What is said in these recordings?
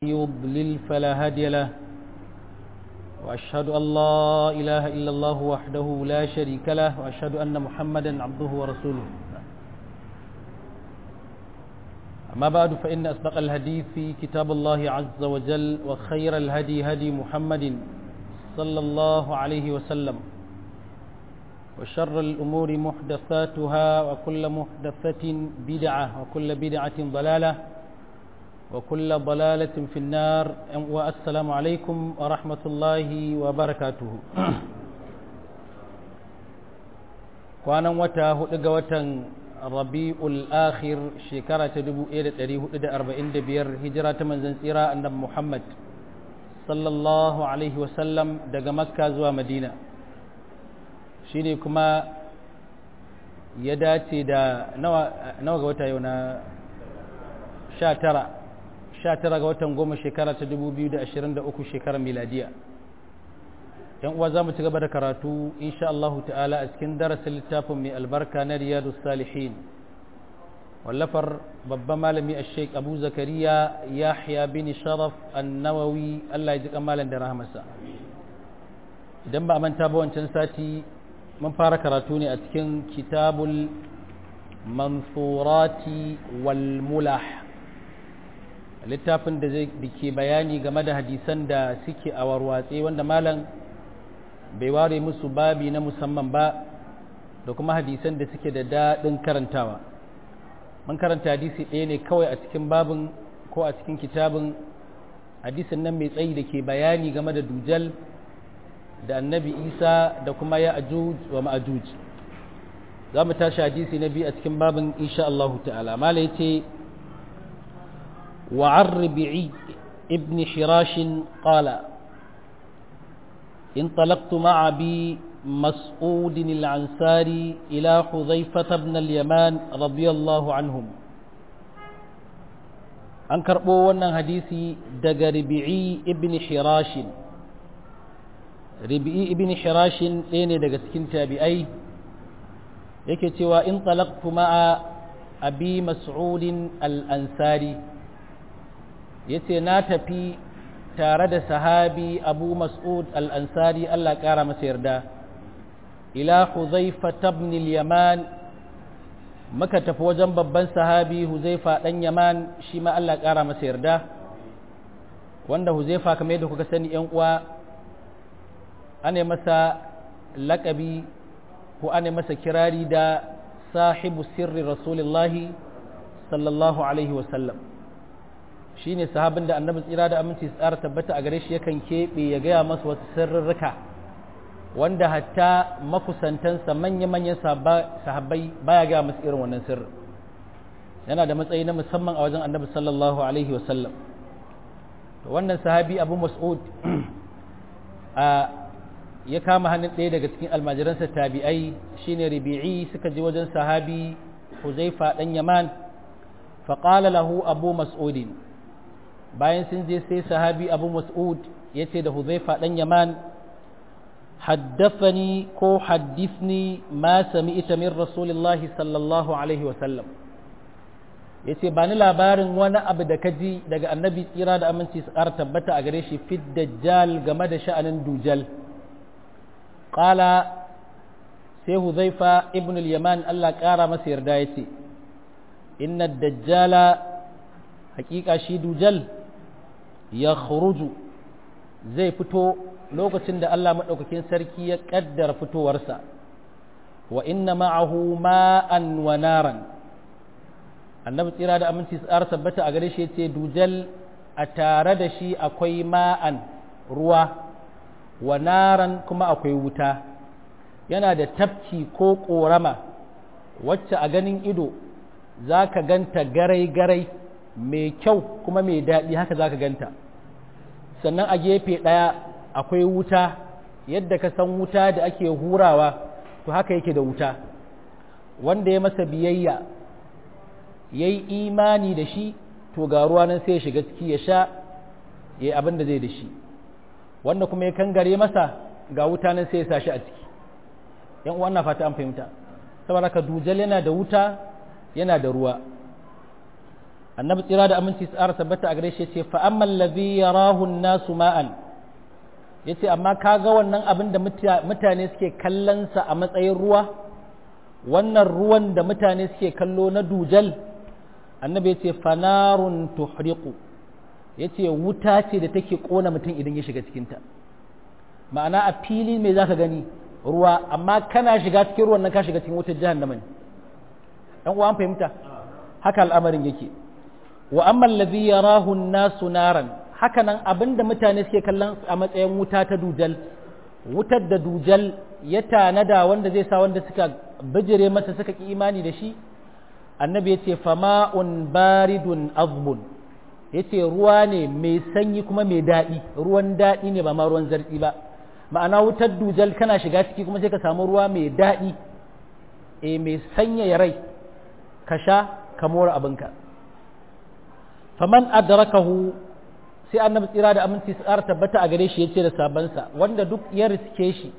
يضلل فلا هادي له وأشهد أن لا إله إلا الله وحده لا شريك له وأشهد أن محمدا عبده ورسوله أما بعد فإن أصدق الحديث في كتاب الله عز وجل وخير الهدي هدي محمد صلى الله عليه وسلم وشر الأمور محدثاتها وكل محدثة بدعة وكل بدعة ضلالة وكل ضلالة في النار والسلام عليكم ورحمة الله وبركاته وانا وتا هدغ وتن ربيع الآخر شكرة تدبو إيدة تريه إيدة أربعين دبير هجرة من زنسيرة النبي محمد صلى الله عليه وسلم دق مكة زوا مدينة shine kuma ya dace da nawa ga wata yau na 19 19 ga watan goma shekara ta 2023 shekarar miladiya yan uwa za mu ci gaba da karatu insha Allah ta'ala a cikin darasin littafin mai albarka na riyadu salihin wallafar babban malami a sheik abu zakariya yahya bin sharaf annawawi Allah ya ji kamalan da rahamarsa idan ba a manta ba wancan sati mun fara karatu ne a cikin kitabul mansurati wal mulah littafin da zai ke bayani game da hadisan da suke a warwatse wanda malam bai ware musu babi na musamman ba da kuma hadisan da suke da daɗin karantawa mun karanta hadisi ɗaya ne kawai a cikin babin ko a cikin kitabin hadisin nan mai tsayi da ke bayani game da dujal da annabi isa da kuma ya ajuj wa ma'ajuj za mu tashi hadisi na biyu a cikin babin insha Allah ta'ala mala yace wa arbi'i ibn hirash qala انطلقت مع أبي مسعود العنساري إلى حذيفة بن اليمان رضي الله عنهم أنكر بوانا حديثي دق ربيعي ابن حراش ribi'i ibn hirashin ɗaya ne daga cikin tabi'ai yake cewa in talaqtu ma'a abi mas'udin al-ansari yace na tafi tare da sahabi abu mas'ud al-ansari Allah ƙara masa yarda ila huzaifa ibn al-yaman muka tafi wajen babban sahabi huzaifa dan yaman shi ma Allah ƙara masa yarda wanda huzaifa kamar yadda kuka sani yan uwa ana masa laƙabi ko ana masa kirari da sahibu sirri rasulullahi sallallahu alaihi wasallam shi ne sahabin da annabi tsira da aminci tsara tabbata a gare shi yakan keɓe ya gaya masa wasu sirrurruka wanda hatta makusantansa manya-manyan sahabbai baya gaya masu irin wannan sirri yana da matsayi na musamman a wajen annabi sallallahu alaihi wasallam wannan sahabi abu mas'ud a ya kama hannun ɗaya daga cikin almajiransa tabi'ai shine ribi'i suka je wajen sahabi huzaifa ɗan yaman faƙala lahu abu mas'udin bayan sun je sai sahabi abu mas'ud ya ce da huzaifa ɗan yaman haddafani ko haddifni ma sami ita min rasulillahi sallallahu alaihi wasallam ya ce ba ni labarin wani abu da ka ji daga annabi tsira da aminci su ƙara tabbata a gare shi fit dajjal game da sha'anin dujal ƙala sai huzaifa ibn al-yaman Allah ƙara masa yarda ya ce inna dajjala hakika shi dujal ya khuruju zai fito lokacin da Allah maɗaukakin sarki ya ƙaddara fitowarsa wa inna ma'ahu ma'an wa naran annabi tsira da aminci tsara tabbata a gare shi ce dujal a tare da shi akwai ma'an ruwa wa naran kuma akwai wuta yana da tafki ko ƙorama wacce a ganin ido za ka ganta garai-garai mai kyau kuma mai daɗi haka za ka ganta sannan a gefe ɗaya akwai wuta yadda ka san wuta da ake hurawa to haka yake da wuta wanda ya masa biyayya ya yi imani da shi to ga ruwa nan sai ya shiga ciki ya sha ya yi abin da zai da shi wanda kuma ya kangare masa ga wuta nan sai ya sa shi a ciki yan uwan na fata an fahimta saboda ka dujal yana da wuta yana da ruwa a annabi tsira da aminci tsara tabbata a gare shi ce fa amma allazi yarahu nasu ma'an yace amma kaga wannan abin da mutane suke kallon sa a matsayin ruwa wannan ruwan da mutane suke kallo na dujal annabi yace fanarun tuhriqu yace wuta ce da take kona mutum idan ya shiga cikin ta ma'ana a fili me zaka gani ruwa amma kana shiga cikin ruwan nan ka shiga cikin wutar jahannama ne dan uwa an fahimta haka al'amarin yake wa amma allazi yarahu an-nasu naran haka nan abinda mutane suke kallon a matsayin wuta ta dujal wutar da dujal ya tanada wanda zai sa wanda suka bijire masa suka ki imani da shi annabi ya ce fama'un baridun azbun ya ce ruwa ne mai sanyi kuma mai daɗi ruwan daɗi ne ba ma ruwan zartsi ba ma'ana wutar dujal kana shiga ciki kuma sai ka samu ruwa mai daɗi e mai sanyaya rai ka sha ka mora abinka faman adrakahu sai annabi tsira da aminci su ƙara tabbata a gare shi ya ce da sabansa wanda duk ya riske shi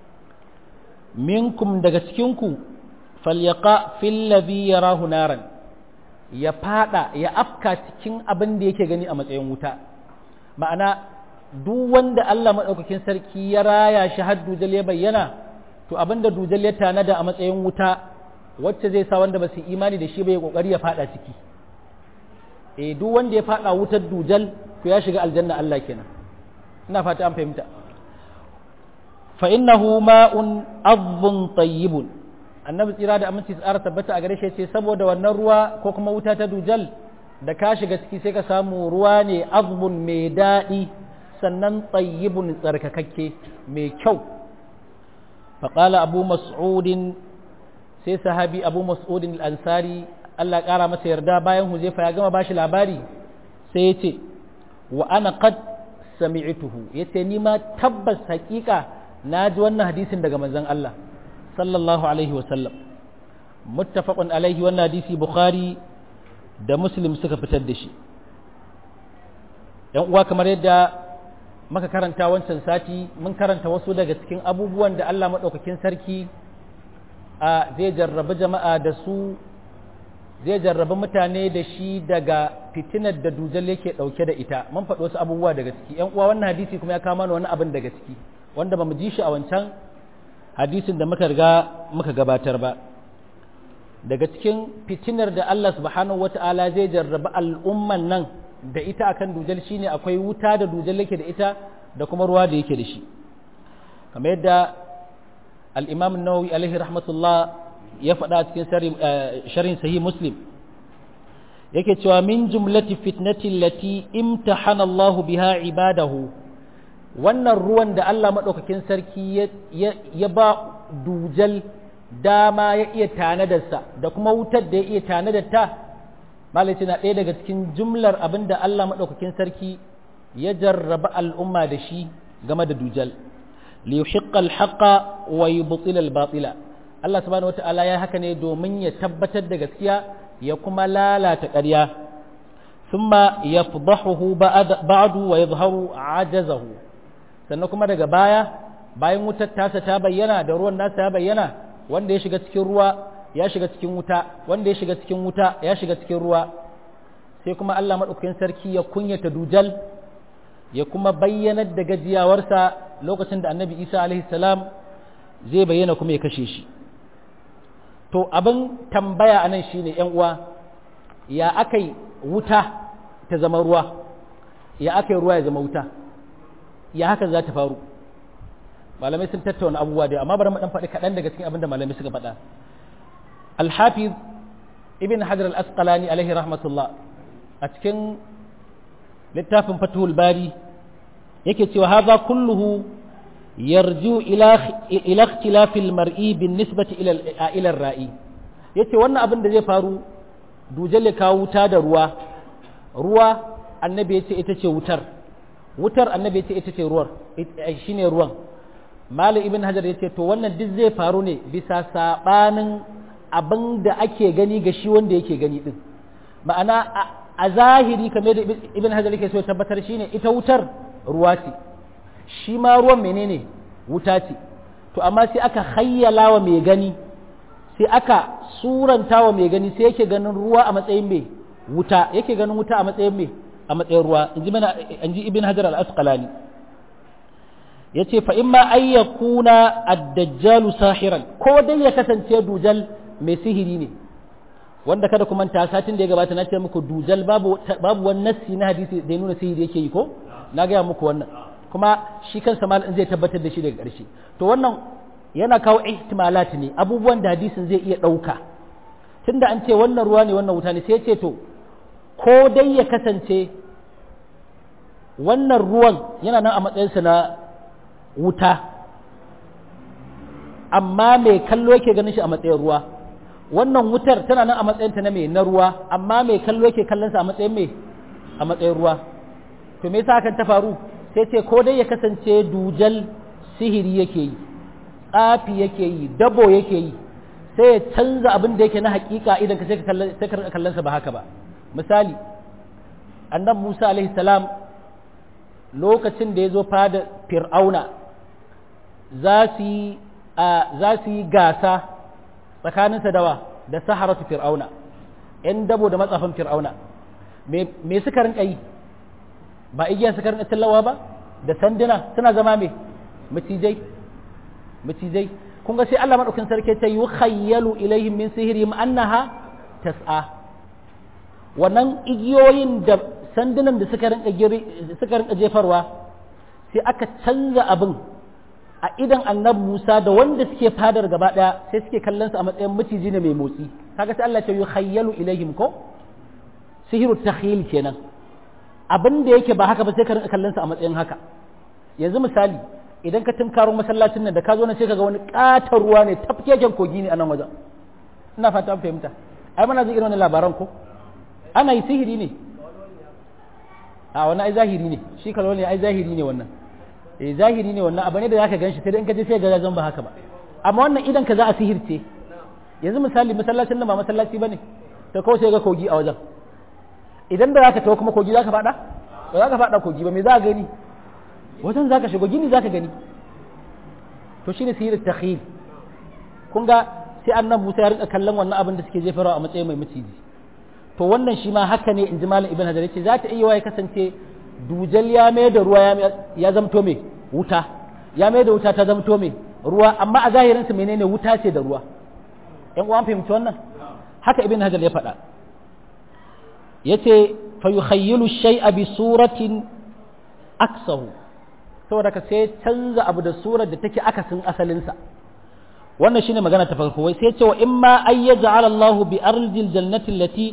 minkum daga cikinku falyaqa fil ladhi yarahu naran ya fada ya afka cikin abin da yake gani a matsayin wuta ma'ana duk wanda Allah madaukakin sarki ya raya shi har dujal ya bayyana to abin da dujal ya tanada a matsayin wuta wacce zai sa wanda ba su imani da shi ba ya kokari ya fada ciki eh duk wanda ya fada wutar dujal to ya shiga aljanna Allah kenan ina fata an fahimta fa innahu ma'un adhbun tayyibun annabi tsira da aminci tsara tabbata a gare shi ce saboda wannan ruwa ko kuma wuta ta dujal da ka shiga ciki sai ka samu ruwa ne azbun mai daɗi sannan tayyibun tsarkakakke mai kyau faƙala abu mas'udin sai sahabi abu mas'udin al-ansari Allah ƙara masa yarda bayan huzaifa ya gama bashi labari sai ya ce wa ana qad sami'tuhu yace ni ma tabbas haƙiƙa na ji wannan hadisin daga manzon Allah sallallahu alaihi wasallam muttafaqun alaihi wannan hadisi bukhari da muslim suka fitar da shi yan uwa kamar yadda muka karanta wancan sati mun karanta wasu daga cikin abubuwan da Allah maɗaukakin sarki a zai jarrabi jama'a da su zai jarrabi mutane da shi daga fitinar da dujal yake ɗauke da ita mun faɗi wasu abubuwa daga ciki yan uwa wannan hadisi kuma ya kama wani abin daga ciki wanda ba mu ji shi a wancan hadisin da muka riga muka gabatar ba daga cikin fitinar da Allah subhanahu wata'ala zai jarraba al'umman nan da ita akan dujal shine akwai wuta da dujal yake da ita da kuma ruwa da yake da shi kamar yadda al-Imam an-Nawawi alaihi rahmatullah ya faɗa cikin sharhin sahih Muslim yake cewa min jumlati fitnati allati imtahana Allah biha ibadahu wannan ruwan da Allah maɗaukakin sarki ya ba dujal dama ya iya tanadarsa da kuma wutar da ya iya tanadarta malaci na ɗaya daga cikin jumlar abin da Allah maɗaukakin sarki ya jarraba al'umma da shi game da dujal li yuhiqqa al-haqqa wa yubtila al-batila Allah subhanahu wata'ala ya haka ne domin ya tabbatar da gaskiya ya kuma lalata ƙarya thumma yafdahuhu ba'du wa yadhharu ajazahu sannan kuma daga baya bayan wutar tasa ta bayyana da ruwan nasa ya bayyana wanda ya shiga cikin ruwa ya shiga cikin wuta wanda ya shiga cikin wuta ya shiga cikin ruwa sai kuma Allah madaukakin sarki ya kunyata dujal ya kuma bayyanar da gajiyawarsa lokacin da annabi Isa alaihi salam zai bayyana kuma ya kashe shi to abin tambaya anan shine yan uwa ya akai wuta ta zama ruwa ya akai ruwa ya zama wuta ya hakan za ta faru malamai sun tattauna abubuwa da amma bari mu dan faɗi kaɗan daga cikin abin da malamai suka faɗa al-hafiz ibn hajar al-asqalani alaihi rahmatullah a cikin littafin fathul bari yake cewa hadha kulluhu yarju ila ila ikhtilaf al-mar'i bin nisbati ila ila ar-ra'i yace wannan abin da zai faru dujal kawo wuta da ruwa ruwa annabi yace ita ce wutar wutar annabi ce ita ce ruwar shine ruwan malam ibn hajar ya ce to wannan duk zai faru ne bisa sabanin abin da ake gani ga shi wanda yake gani din ma'ana a zahiri kamar da ibn hajar yake so tabbatar shine ita wutar ruwa ce shi ma ruwan menene wuta ce to amma sai aka hayyala wa mai gani sai aka suranta wa mai gani sai yake ganin ruwa a matsayin mai wuta yake ganin wuta a matsayin me a matsayin ruwa in ji mana in ji ibn hajar al-asqalani yace fa imma ay yakuna ad-dajjal sahiran ko dai ya kasance dujal mai sihiri ne wanda kada kuma ta satin da ya gabata na ce muku dujal babu babu wani nassi na hadisi da ya nuna sihiri yake yi ko na gaya muku wannan kuma shi kansa mal zai tabbatar da shi daga ƙarshe to wannan yana kawo ihtimalat ne abubuwan da hadisin zai iya ɗauka tunda an ce wannan ruwa ne wannan wuta ne sai ya ce to ko dai ya kasance wannan ruwan yana nan a matsayinsa na wuta amma mai kallo yake ganin shi a matsayin ruwa wannan wutar tana nan a matsayinta na mai na ruwa amma mai kallo yake kallonsa a matsayin mai a matsayin ruwa to me yasa hakan ta faru sai ce ko dai ya kasance dujal sihiri yake yi tsafi yake yi dabo yake yi sai ya canza abin da yake na hakika idan ka sai ka kallon sa ba haka ba misali annabi Musa alaihi salam lokacin da ya zo fada fir'auna za su yi za su yi gasa tsakaninsa dawa da saharatu fir'auna ‘yan dabo da matsafin fir'auna me suka rinka yi ba igiya suka rinka tallawa ba da sanduna suna zama me macijai macijai kun ga sai Allah madaukin sarki ta yi khayyalu ilaihim min sihirihim annaha tas'a wannan igiyoyin da sandunan da suka rinka suka rinka jefarwa sai aka canza abin a idan annabi Musa da wanda suke fadar gaba daya sai suke kallon su a matsayin maciji ne mai motsi kaga sai Allah ya yi khayyalu ilaihim ko sihiru takhyil kenan abin da yake ba haka ba sai ka rinka kallon sa a matsayin haka yanzu misali idan ka tunkaro masallacin nan da ka zo na sai ka ga wani katar ruwa ne tafkeken kogi ne a nan wajen ina fata an fahimta ai muna jin irin wannan labaran ko ana yi sihiri ne a wannan ai zahiri ne shi kalwa ne ai zahiri ne wannan eh zahiri ne wannan abu ne da zaka ganshi sai dai in ka je sai ga zan ba haka ba amma wannan idan ka za a sihirce yanzu misali masallacin nan ba masallaci bane to kawai sai ga kogi a wajen idan da zaka tawo kuma kogi zaka fada ba zaka fada kogi ba me za ka gani wajen zaka shigo gini zaka gani to shine sihirin takhil kun ga sai annabi Musa ya rinka kallon wannan abin da suke jefarwa a matsayin mai maciji to wannan shi ma haka ne in ji malam ibn hajar yace za ta iya ya kasance dujal ya mai da ruwa ya zamto mai wuta ya mai da wuta ta zamto mai ruwa amma a zahirin sa menene wuta ce da ruwa yan uwan fahimci wannan haka ibn hajar ya faɗa yace fa yukhayyilu shay'a bi suratin aksahu saboda ka sai canza abu da surar da take akasin asalinsa wannan shine magana ta farko wai sai ce wa imma ay yaj'ala Allahu bi ardil jannati allati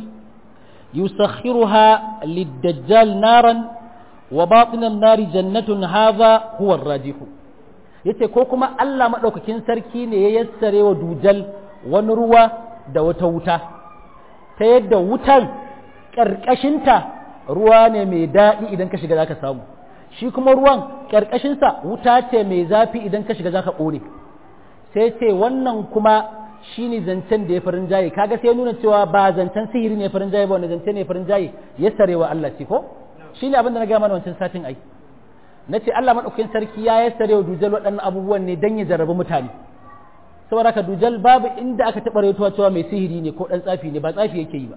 yusakhiruha lid-dajjal naran wa batin an-nari jannatun hadha huwa ar-rajih yace ko kuma Allah madaukakin sarki ne ya yassare wa dujal wani ruwa da wata wuta ta yadda wutan karkashinta ruwa ne mai daɗi idan ka shiga zaka samu shi kuma ruwan ƙarƙashinsa wuta ce mai zafi idan ka shiga za ka ƙone sai ce wannan kuma shi ne zancen da ya farin jaye kaga sai nuna cewa ba zancen sihiri ne farin jaye ba wanda zancen ne farin jaye ya sarewa Allah ce ko shi ne abin da na gaya mana wancan satin ai na ce Allah maɗaukakin sarki ya ya sarewa dujal waɗannan abubuwan ne don ya jarrabi mutane saboda haka dujal babu inda aka taɓa raituwa cewa mai sihiri ne ko ɗan tsafi ne ba tsafi yake yi ba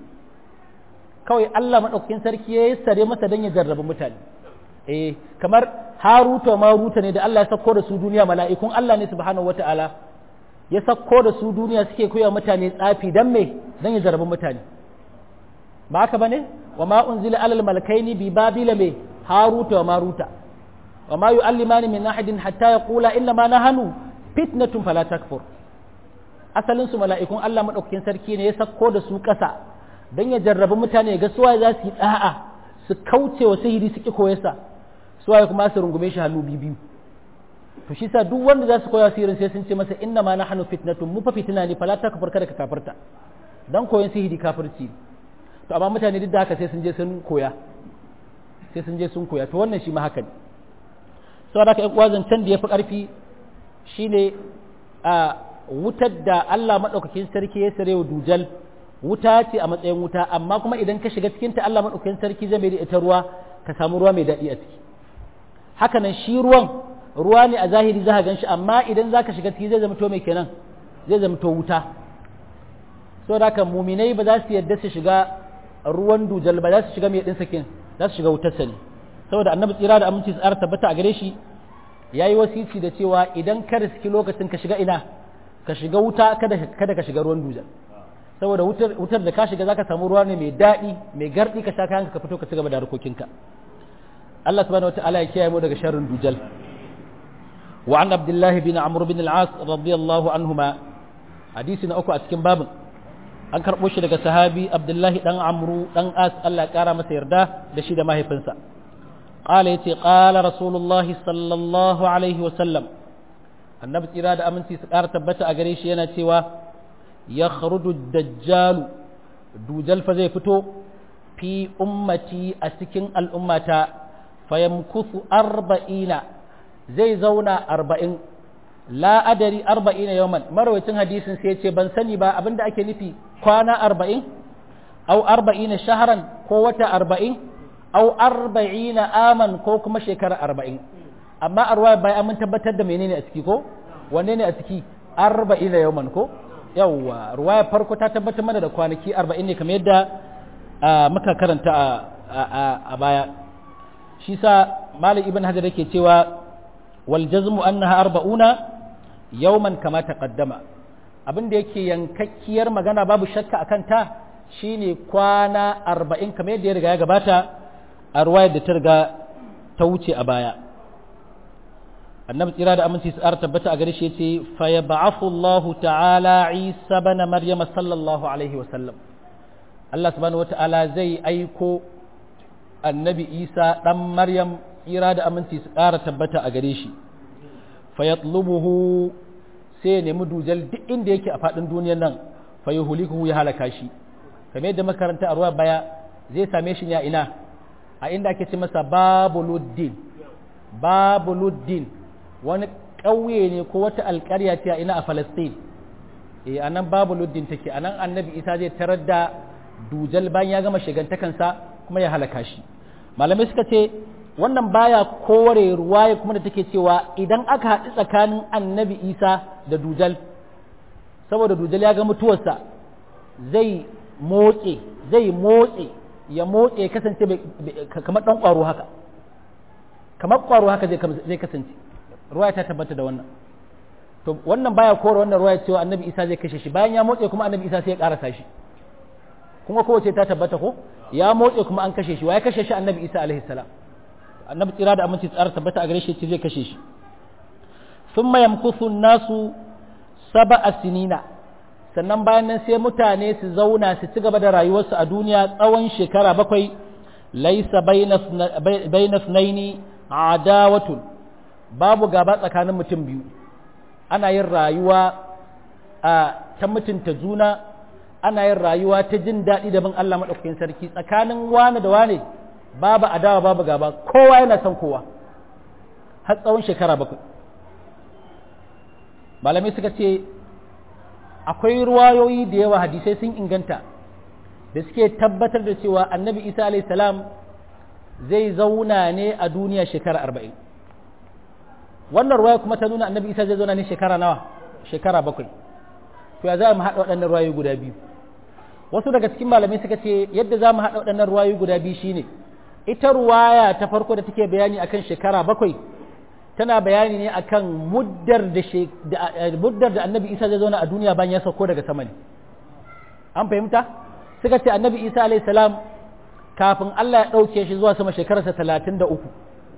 kawai Allah maɗaukakin sarki ya sare masa don ya jarrabi mutane eh kamar haruta maruta ne da Allah ya sako da su duniya mala'ikun Allah ne subhanahu wata'ala ya sako da su duniya suke koya mutane tsafi dan me dan ya jarabi mutane ba haka bane wa ma unzila alal malakaini bi babila me haruta wa maruta wa ma yu'allimani min ahadin hatta yaqula inna ma nahanu fitnatun fala takfur asalin su mala'ikun Allah madaukakin sarki ne ya sako da su kasa dan ya jarrabi mutane ga suwa za su yi da'a su kauce wa sihiri su ki koyarsa suwaye kuma su rungume shi hannu biyu to shi sa duk wanda za su koya sihirin sai sun ce masa inna ma nahnu fitnatun mu fa fitina ne fala ta kafar kada ka kafirta dan koyon sihiri kafirci to amma mutane duk da haka sai sun je sun koya sai sun je sun koya to wannan shi ma haka ne saboda haka ƴan uwa zancen da yafi karfi shine a wutar da Allah madaukakin sarki ya sarewa dujal wuta ce a matsayin wuta amma kuma idan ka shiga cikin ta Allah madaukakin sarki zai mai da ita ruwa ka samu ruwa mai daɗi a ciki haka nan shi ruwan ruwa ne a zahiri za ka gan shi amma idan za ka shiga ciki zai zama to mai kenan zai zama to wuta so da haka muminai ba za su yadda su shiga ruwan dujal ba za su shiga mai ɗin sakin za su shiga wutar sani saboda annabi tsira da aminci tsara tabbata a gare shi ya yi wasici da cewa idan ka riski lokacin ka shiga ina ka shiga wuta kada ka shiga ruwan dujal saboda wutar da ka shiga za ka samu ruwa ne mai daɗi mai garɗi ka sha kayan ka fito ka ci gaba da harkokinka Allah subhanahu wataala ya kiyaye mu daga sharrin dujal wa an abdullahi bin amr bin al-as radiyallahu anhuma hadisi na uku a cikin babin an karɓo shi daga sahabi abdullahi dan amru dan as Allah ya kara masa yarda da shi da mahaifinsa qala yace qala rasulullahi sallallahu alaihi wa sallam annabi tsira da aminci su ƙara tabbata a gare shi yana cewa ya kharuju dajjalu dujal fa zai fito fi ummati a cikin al'ummata fayamkusu arba'ina zai zauna arba'in la adari arba'ina yawman marawacin hadisin sai ce ban sani ba abinda ake nufi kwana arba'in au arba'ina shaharan ko wata arba'in au arba'ina aman ko kuma shekara arba'in amma a ruwa bai mun tabbatar da menene a ciki ko wanne ne a ciki arba'ina yawman ko yawwa ruwaya farko ta tabbatar mana da kwanaki arba'in ne kamar yadda muka karanta a baya shi sa malam ibn hajar yake cewa wal jazmu annaha arba'una yawman kama taqaddama abin da yake yankakkiyar magana babu shakka akan ta shine kwana arba'in kamar yadda ya riga ya gabata a ruwayar da ta riga ta wuce a baya annabi tsira da aminci su tabbata a gare shi yace fa yab'athu Allah ta'ala Isa bana Maryam sallallahu alaihi wa sallam Allah subhanahu wata'ala zai aiko annabi Isa dan Maryam tsira da aminci su ƙara tabbata a gare shi fa yatlubuhu sai ya nemi dujal duk inda yake a faɗin duniyar nan fa yuhlikuhu ya halaka shi kamar yadda makaranta a ruwa baya zai same shi ya ina a inda ake ce masa babuluddin babuluddin wani ƙauye ne ko wata alƙarya ce a ina a falastin eh a nan babuluddin take a nan annabi isa zai tarar da dujal bayan ya gama shigantakansa kuma ya halaka shi malamai suka ce wannan baya kore ruwaya kuma da take cewa idan aka haɗu tsakanin annabi isa da dujal saboda dujal ya ga mutuwarsa zai motse zai motse ya motse ya kasance kamar ɗan ƙwaro haka kamar ƙwaro haka zai kasance ruwaya ta tabbata da wannan to wannan baya kore wannan ruwaya cewa annabi isa zai kashe shi bayan ya motse kuma annabi isa sai ya ƙarasa shi kuma kowace ta tabbata ko ya motse kuma an kashe shi wa ya kashe shi annabi isa alaihi salam annabi tsira da aminci tsara tabbata a gare shi zai kashe shi sun yamkusu nasu saba a sinina sannan bayan nan sai mutane su zauna su ci gaba da rayuwarsu a duniya tsawon shekara bakwai laisa bainas naini adawatun babu gaba tsakanin mutum biyu ana yin rayuwa a ta mutunta juna ana yin rayuwa ta jin daɗi da bin Allah maɗaukakin sarki tsakanin wane da wane babu adawa babu gaba kowa yana son kowa har tsawon shekara bakwai malamai suka ce akwai ruwayoyi da yawa hadisai sun inganta da suke tabbatar da cewa annabi isa salam zai zauna ne a duniya shekara arba'in wannan ruwaya kuma ta nuna annabi isa zai zauna ne shekara nawa shekara bakwai to ya za mu haɗa waɗannan ruwayoyi guda biyu wasu daga cikin malamai suka ce yadda za mu haɗa waɗannan ruwayoyi guda biyu shine ita ruwaya ta farko da take bayani akan shekara bakwai tana bayani ne akan muddar da muddar da annabi isa zai zauna a duniya bayan ya sauko daga sama ne an fahimta suka ce annabi isa alayhi salam kafin allah ya ɗauke shi zuwa sama shekararsa talatin da uku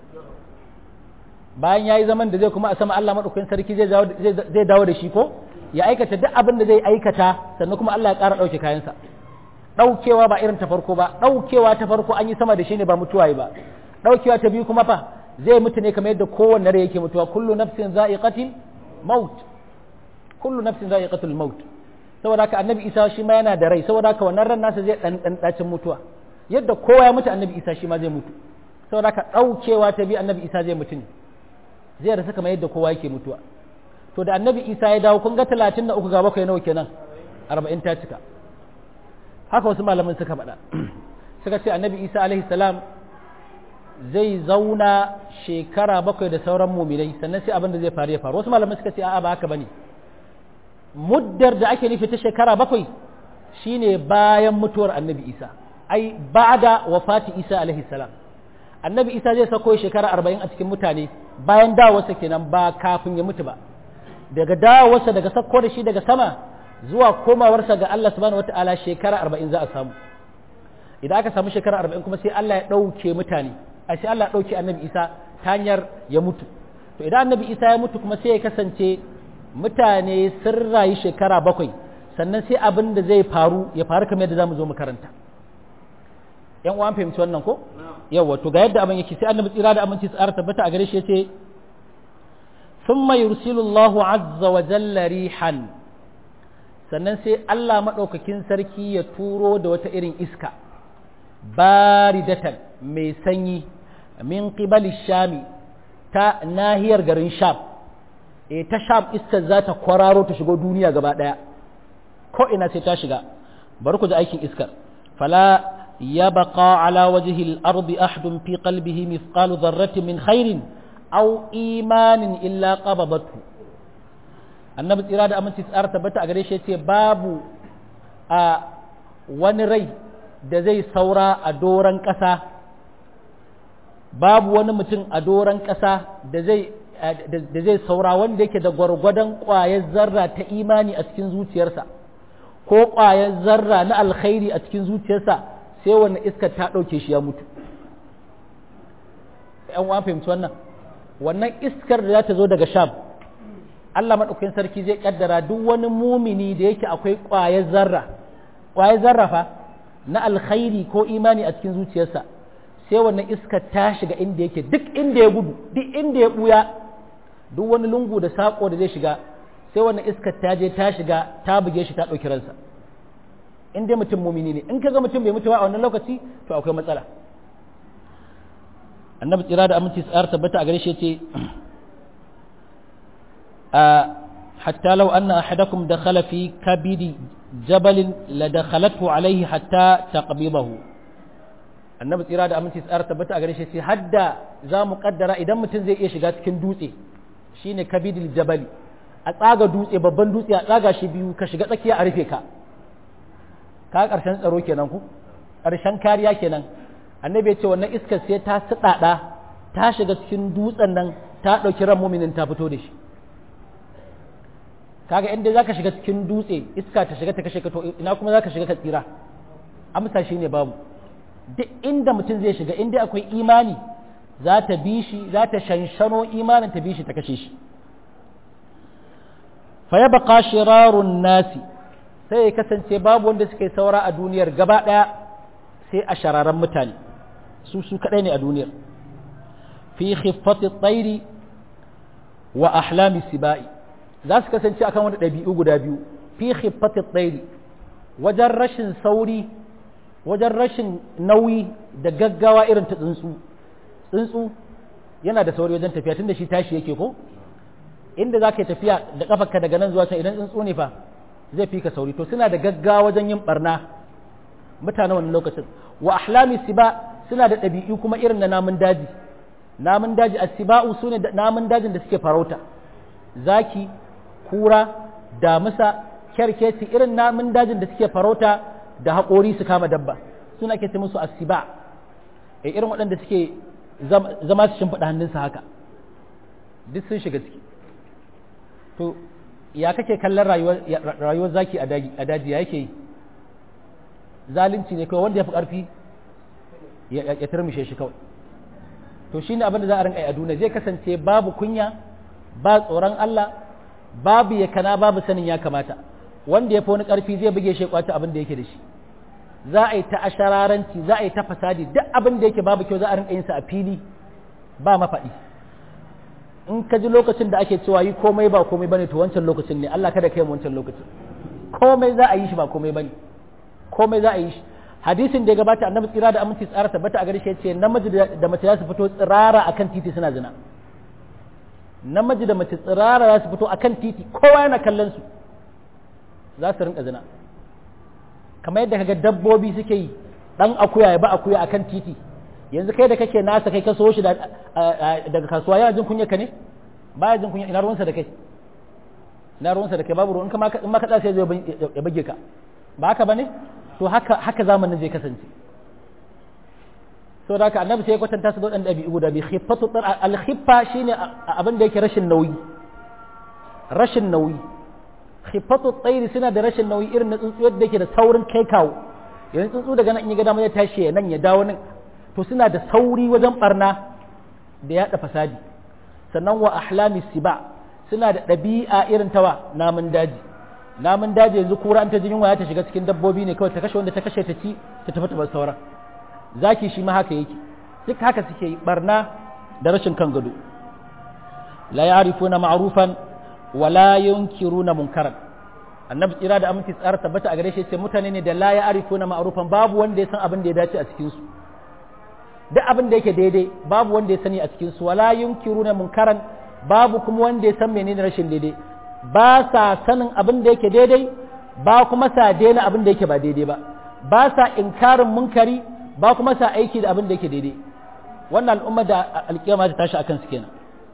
bayan ya yi zaman da zai kuma a sama allah maɗaukakin sarki zai dawo da shi ko ya aikata duk abin da zai aikata sannan kuma allah ya ƙara ɗauke kayansa ɗaukewa ba irin ta farko ba ɗaukewa ta farko an yi sama da shi ne ba mutuwa ba ɗaukewa ta biyu kuma fa zai mutu ne kamar yadda kowanne rai yake mutuwa kullu nafsin za'iqatil maut kullu nafsin za'iqatul maut saboda haka annabi isa shi ma yana da rai saboda haka wannan ran nasa zai dan dan dacin mutuwa yadda kowa ya mutu annabi isa shi ma zai mutu saboda haka ɗaukewa ta biyu annabi isa zai mutu ne zai rasa kamar yadda kowa yake mutuwa to da annabi isa ya dawo kun ga talatin da uku ga bakwai nawa kenan arba'in ta cika haka wasu malaman suka faɗa suka ce annabi isa alaihi salam zai zauna shekara bakwai da sauran muminai sannan sai abin da zai faru ya faru wasu malaman suka ce a'a ba haka bane muddar da ake nufi ta shekara bakwai shine bayan mutuwar annabi isa ai ba'da wafati isa alaihi salam annabi isa zai sako shekara arba'in a cikin mutane bayan dawowarsa kenan ba kafin ya mutu ba daga dawowarsa daga sako da shi daga sama zuwa komawarsa ga Allah subhanahu wata'ala shekara arba'in za a samu idan aka samu shekara arba'in kuma sai Allah ya ɗauke mutane a sai Allah ya ɗauke annabi isa ta hanyar ya mutu to idan annabi isa ya mutu kuma sai ya kasance mutane sun rayu shekara bakwai sannan sai abin da zai faru ya faru kamar yadda za mu zo makaranta yan uwan fahimci wannan ko yawa to ga yadda abin yake sai annabi tsira da aminci tsara tabbata a gare shi yace thumma yursilu Allahu azza wa jalla rihan sannan sai Allah madaukakin sarki ya turo da wata irin iska baridatan mai sanyi min qibali shami ta nahiyar garin sham e ta sham iskar za ta kwararo ta shigo duniya gaba daya ko ina sai ta shiga bari ku ji aikin iskar fala يبقى على وجه الأرض أحد في قلبه مثقال ذرة من خير أو إيمان إلا قبضته annabi tsira da aminci tsara tabbata a gare shi ce babu a wani rai da zai saura a doron ƙasa babu wani mutum a doron ƙasa da zai saura wanda yake da gwargwadon ƙwayar zarra ta imani a cikin zuciyarsa ko ƙwayar zarra na alkhairi a cikin zuciyarsa sai wannan iskar ta ɗauke shi ya mutu ‘yan wa fahimci wannan wannan iskar da za ta zo daga sham Allah maɗaukakin sarki zai ƙaddara duk wani mumini da yake akwai ƙwayar zarra ƙwayar zarra fa na alkhairi ko imani a cikin zuciyarsa sai wannan iskar ta shiga inda yake duk inda ya gudu duk inda ya ɓuya duk wani lungu da saƙo da zai shiga sai wannan iskar ta je ta shiga ta buge shi ta ɗauki ransa in dai mutum mumini ne in ka ga mutum bai mutu ba a wannan lokaci to akwai matsala annabi tsira da aminci tsar tabbata a gare shi ce hatta law anna ahadakum dakhala fi kabidi jabalin la dakhalathu alayhi hatta taqbidahu annabi tsira da aminci tsar tabbata a gare shi ce hadda za mu kaddara idan mutum zai iya shiga cikin dutse shine kabidil jabali a tsaga dutse babban dutse a tsaga shi biyu ka shiga tsakiya a rufe ka ka ƙarshen tsaro kenan ku ƙarshen kariya kenan annabi ya ce wannan iskar sai ta siɗaɗa ta shiga cikin dutsen nan ta ɗauki ran muminin ta fito da shi kaga inda zaka shiga cikin dutse iska ta shiga ta kashe ka to ina kuma zaka shiga ka tsira amsa shine babu duk inda mutum zai shiga inda akwai imani za ta bi shi za ta shanshano imanin ta bi shi ta kashe shi fa yabqa shirarun nasi sai ya kasance babu wanda suka yi saura a duniyar gaba ɗaya sai a shararan mutane su su kaɗai ne a duniyar fi khiffati tsairi wa ahlami sibai za su kasance akan wani ɗabi'u guda biyu fi khiffati tsairi wajen rashin sauri wajen rashin nauyi da gaggawa irin ta tsuntsu tsuntsu yana da sauri wajen tafiya tunda shi tashi yake ko inda za ka yi tafiya da kafarka daga nan zuwa can idan tsuntsu ne fa zai fi ka sauri to suna da gaggawa wajen yin barna mutane wannan lokacin wa ahlami siba suna da ɗabi'u kuma irin na namun daji namun daji asiba'u su ne namun dajin da suke farauta zaki kura damisa kyarkeci irin namun dajin da suke farauta da haƙori su kama dabba suna ke ce musu asiba e irin waɗanda suke zama su shimfiɗa hannunsa haka duk sun shiga ciki to ya kake kallon rayuwar zaki a daji ya yake yi zalunci ne kawai wanda ya fi ƙarfi ya turmishe shi kawai to shine abin da za a rinka a duniya zai kasance babu kunya ba tsoron Allah babu ya kana babu sanin ya kamata wanda ya fi wani ƙarfi zai buge shi kwace abin da yake da shi za a yi ta ashararanci za a yi ta fasadi duk abin da yake babu kyau za a rinka yin sa a fili ba mafaɗi in ka ji lokacin da ake cewa yi komai ba komai bane to wancan lokacin ne Allah kada kai mu wancan lokacin komai za a yi shi ba komai bane komai za a yi shi hadisin da ya gabata annabi tsira da aminci tsara tabbata a gare shi yace namiji da mace za su fito tsirara akan titi suna zina namiji da mace tsirara za su fito akan titi kowa yana kallon su za su rinka zina kamar yadda kaga dabbobi suke yi dan akuya ya ba akuya akan titi yanzu kai da kake nasa kai ka so shi daga kasuwa yana jin kunya ka ne baya jin kunya ina ruwansa da kai ina ruwansa da kai babu ruwan in ma ka tsaya sai zai ya bage ka ba haka bane to haka haka zamanin zai kasance so da haka annabi sai ya kwatanta su da waɗanda ɗabi'u guda biyu khiffatu al-khiffa shine abin da yake rashin nauyi rashin nauyi khiffatu tsairi suna da rashin nauyi irin na tsuntsu yadda yake da saurin kai kawo yanzu tsuntsu daga nan in ya ga dama ya tashi nan ya dawo nan to suna da sauri wajen barna da yaɗa fasadi sannan wa ahlami siba suna da ɗabi'a irin tawa namun daji namun daji yanzu kura an ta jin yunwa ta shiga cikin dabbobi ne kawai ta kashe wanda ta kashe ta ci ta tafi ta bar sauran zaki shi ma haka yake duk haka suke yi barna da rashin kan gado la ya'rifuna ma'rufan wa la yunkiruna munkaran annabi tsira da aminci tsara tabbata a gare shi ce mutane ne da la ya'rifuna ma'rufan babu wanda ya san abin da ya dace a cikin su duk abin da yake daidai babu wanda ya sani a cikin su wala yunkiruna munkaran babu kuma wanda ya san menene rashin daidai ba sa sanin abin da yake daidai ba kuma sa daina abin da yake ba daidai ba ba sa inkarin munkari ba kuma sa aiki da abin da yake daidai wannan al'umma da alkiyama ta tashi akan su kenan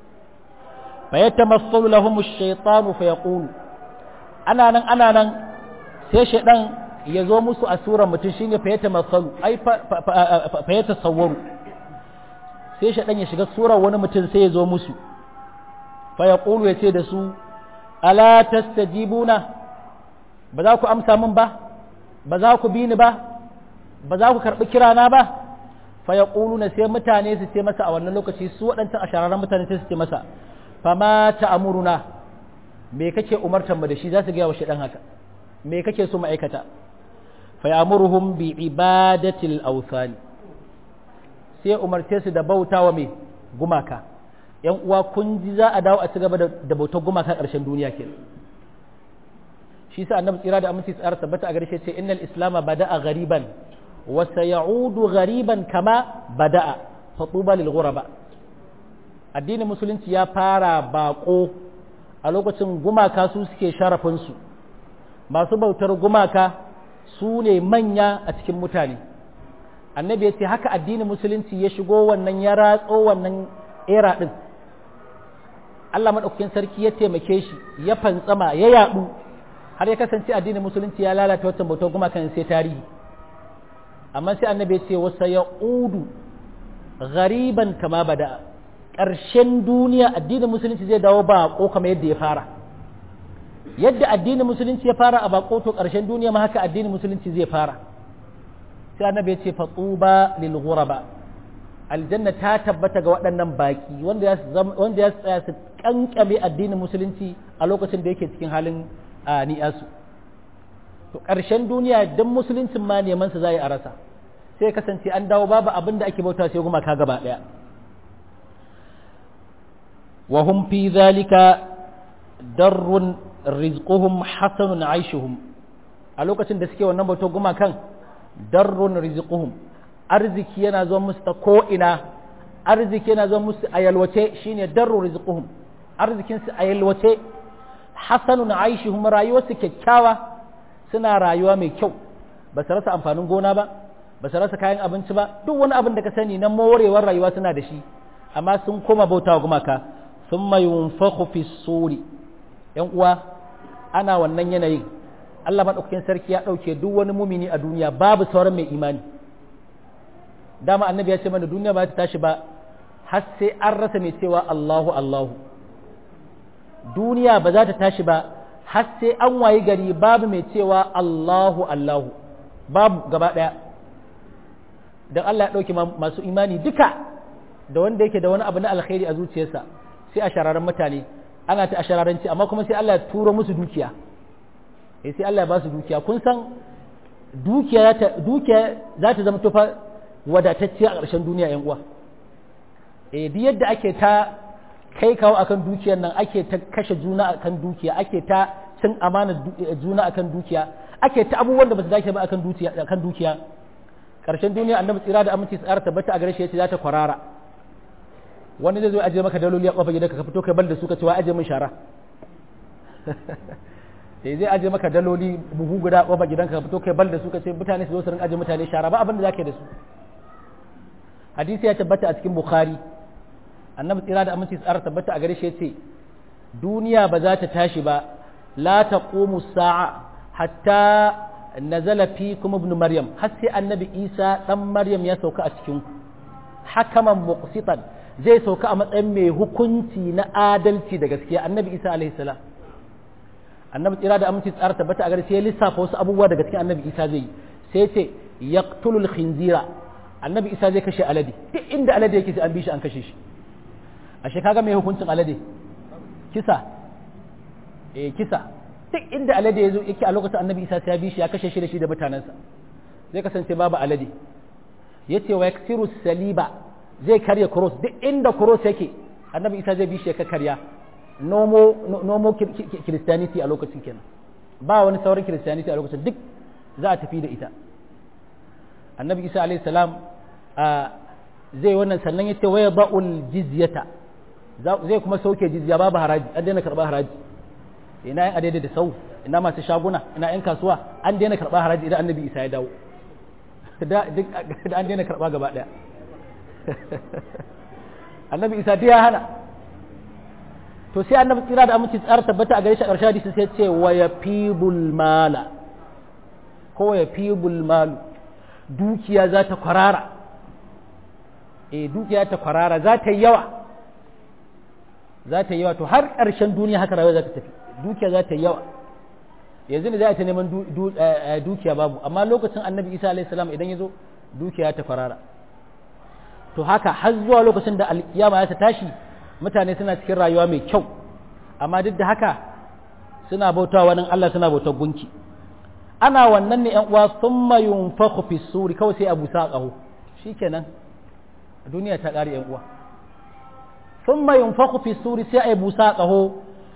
fa yatamassalu lahum ash-shaytanu fa yaqulu ana nan ana nan sai shaydan ya zo musu a surar mutum shine fa yatamassalu ai fa yatasawwaru sai shaydan ya shiga surar wani mutum sai ya zo musu fa yaqulu ya ce da su ala tastajibuna ba za ku amsa min ba ba za ku bi ni ba ba za ku karɓi kirana ba fa ya na sai mutane su ce masa a wannan lokaci su waɗancan a shararren mutane sai su ce masa fa ma ta'amuruna me kake umartar mu da shi za su gaya wa shaɗan haka me kake so mu aikata fa ya'muruhum bi ibadatil awthan sai umarce su da bautawa me gumaka yan uwa kun ji za a dawo a ci gaba da bautar gumaka ƙarshen duniya kenan shi sa annabi tsira da aminci tsara tabbata a garshe ce innal islama bada'a ghariban wa sayaudu ghariban kama bada'a fatuba lil ghuraba addinin musulunci ya fara bako a lokacin gumaka su suke sharafin su masu bautar gumaka su ne manya a cikin mutane annabi ya ce haka addinin musulunci ya shigo wannan ya ratso wannan era din Allah maɗaukakin sarki ya taimake shi ya fantsama ya yaɗu har ya kasance addinin musulunci ya lalata wata bautar gumakan sai tarihi amma sai annabi ya ce wasa ya udu gariban kama bada ƙarshen duniya addinin musulunci zai dawo bako kamar yadda ya fara yadda addinin musulunci ya fara a bako to ƙarshen duniya ma haka addinin musulunci zai fara sai annabi ya ce fatuba lil ghuraba aljanna ta tabbata ga waɗannan baki wanda ya tsaya su kankame addinin musulunci a lokacin da yake cikin halin ni'asu to ƙarshen duniya don musuluncin ma neman sa zai a rasa sai kasance an dawo babu abin da ake bauta sai gumaka gaba ɗaya wa hum fi zalika darrun rizquhum hasanun aishuhum a lokacin da suke wannan bautar gumakan darrun rizquhum arziki yana zuwa musu ta ko'ina arziki yana zuwa musu a yalwace shine darru rizquhum arzikinsu a yalwace hasanun aishihum rayuwarsu kyakkyawa suna rayuwa mai kyau ba su rasa amfanin gona ba ba su rasa kayan abinci ba duk wani abin da ka sani na morewar rayuwa suna da shi amma sun koma bauta wa gumaka sun mai yunfaku fi suri yan uwa ana wannan yanayin Allah maɗaukakin sarki ya ɗauke duk wani mumini a duniya babu sauran mai imani dama annabi ya ce mana duniya ba ta tashi ba har sai an rasa mai cewa Allahu Allahu duniya ba za ta tashi ba har sai an wayi gari babu mai cewa Allahu Allahu babu gaba ɗaya don Allah ya ɗauki masu imani duka da wanda yake da wani abu na alkhairi a zuciyarsa sai a shararen mutane ana ta a shararanci amma kuma sai Allah ya turo musu dukiya eh sai Allah ya ba su dukiya kun san dukiya za ta zama tufa wadatacciya a ƙarshen duniya yan uwa eh duk yadda ake ta kai kawo akan dukiyar nan ake ta kashe juna akan dukiya ake ta cin amana juna akan dukiya ake ta abubuwan da ba su dace ba akan dukiya akan dukiya ƙarshen duniya annabi tsira da aminci tsara tabbata a gare shi yace za ta kwarara wani zai zo aje maka daloli a kofar gidanka ka fito kai bal da su ka ce wa aje min shara sai zai aje maka daloli buhu guda a kofar gidanka ka fito kai bal da su ka ce mutane su zo su rinka aje mutane shara ba abin da zaka da su hadisi ya tabbata a cikin bukhari annabi tsira da aminci tsara tabbata a gare shi yace duniya ba za ta tashi ba la taqumu sa'a hatta nazala fikum ibn maryam har sai annabi isa dan maryam ya sauka a cikin ku hakaman muqsitan zai sauka a matsayin mai hukunci na adalci da gaskiya annabi isa alaihi salam annabi tsira da aminci tsara tabbata a gare sai ya lissafa wasu abubuwa daga cikin annabi isa zai yi sai ya ce yaqtulul khinzira annabi isa zai kashe alade duk inda alade yake sai an bi shi an kashe shi ashe kaga mai hukuncin alade kisa eh kisa duk inda alade yazo yake a lokacin annabi isa sai ya bi shi ya kashe shi da shi da mutanensa zai kasance babu alade yace wa yaksiru saliba zai karya cross duk inda cross yake annabi isa zai bi shi ya karya nomo nomo christianity a lokacin kenan ba wani sauran christianity a lokacin duk za a tafi da ita annabi isa alayhi salam zai wannan sannan yace waya ba'ul jizyata zai kuma sauke jizya babu haraji an daina karba haraji ina yan adaidai da sau ina masu shaguna ina yan kasuwa an daina karba haraji idan annabi isa ya dawo da an daina karba gaba daya annabi isa ya hana to sai annabi tsira da aminci tsara tabbata a gare shi a ƙarshen hadisi sai ce wa yafibul mala ko yafibul malu dukiya za ta kwarara e dukiya ta kwarara za ta yi yawa za ta yi yawa to har ƙarshen duniya haka rayuwa za ta tafi dukiya za ta yi yawa yanzu ne za ta neman dukiya babu amma lokacin annabi isa alaihi salam idan ya zo dukiya ta kwarara to haka har zuwa lokacin da alkiyama ya ta tashi mutane suna cikin rayuwa mai kyau amma duk da haka suna bautawa wani Allah suna bautar gunki ana wannan ne yan uwa thumma yunfakhu fi suri kawai sai abu sa qahu shikenan duniya ta kare yan uwa thumma yunfakhu fi suri sai abu sa qahu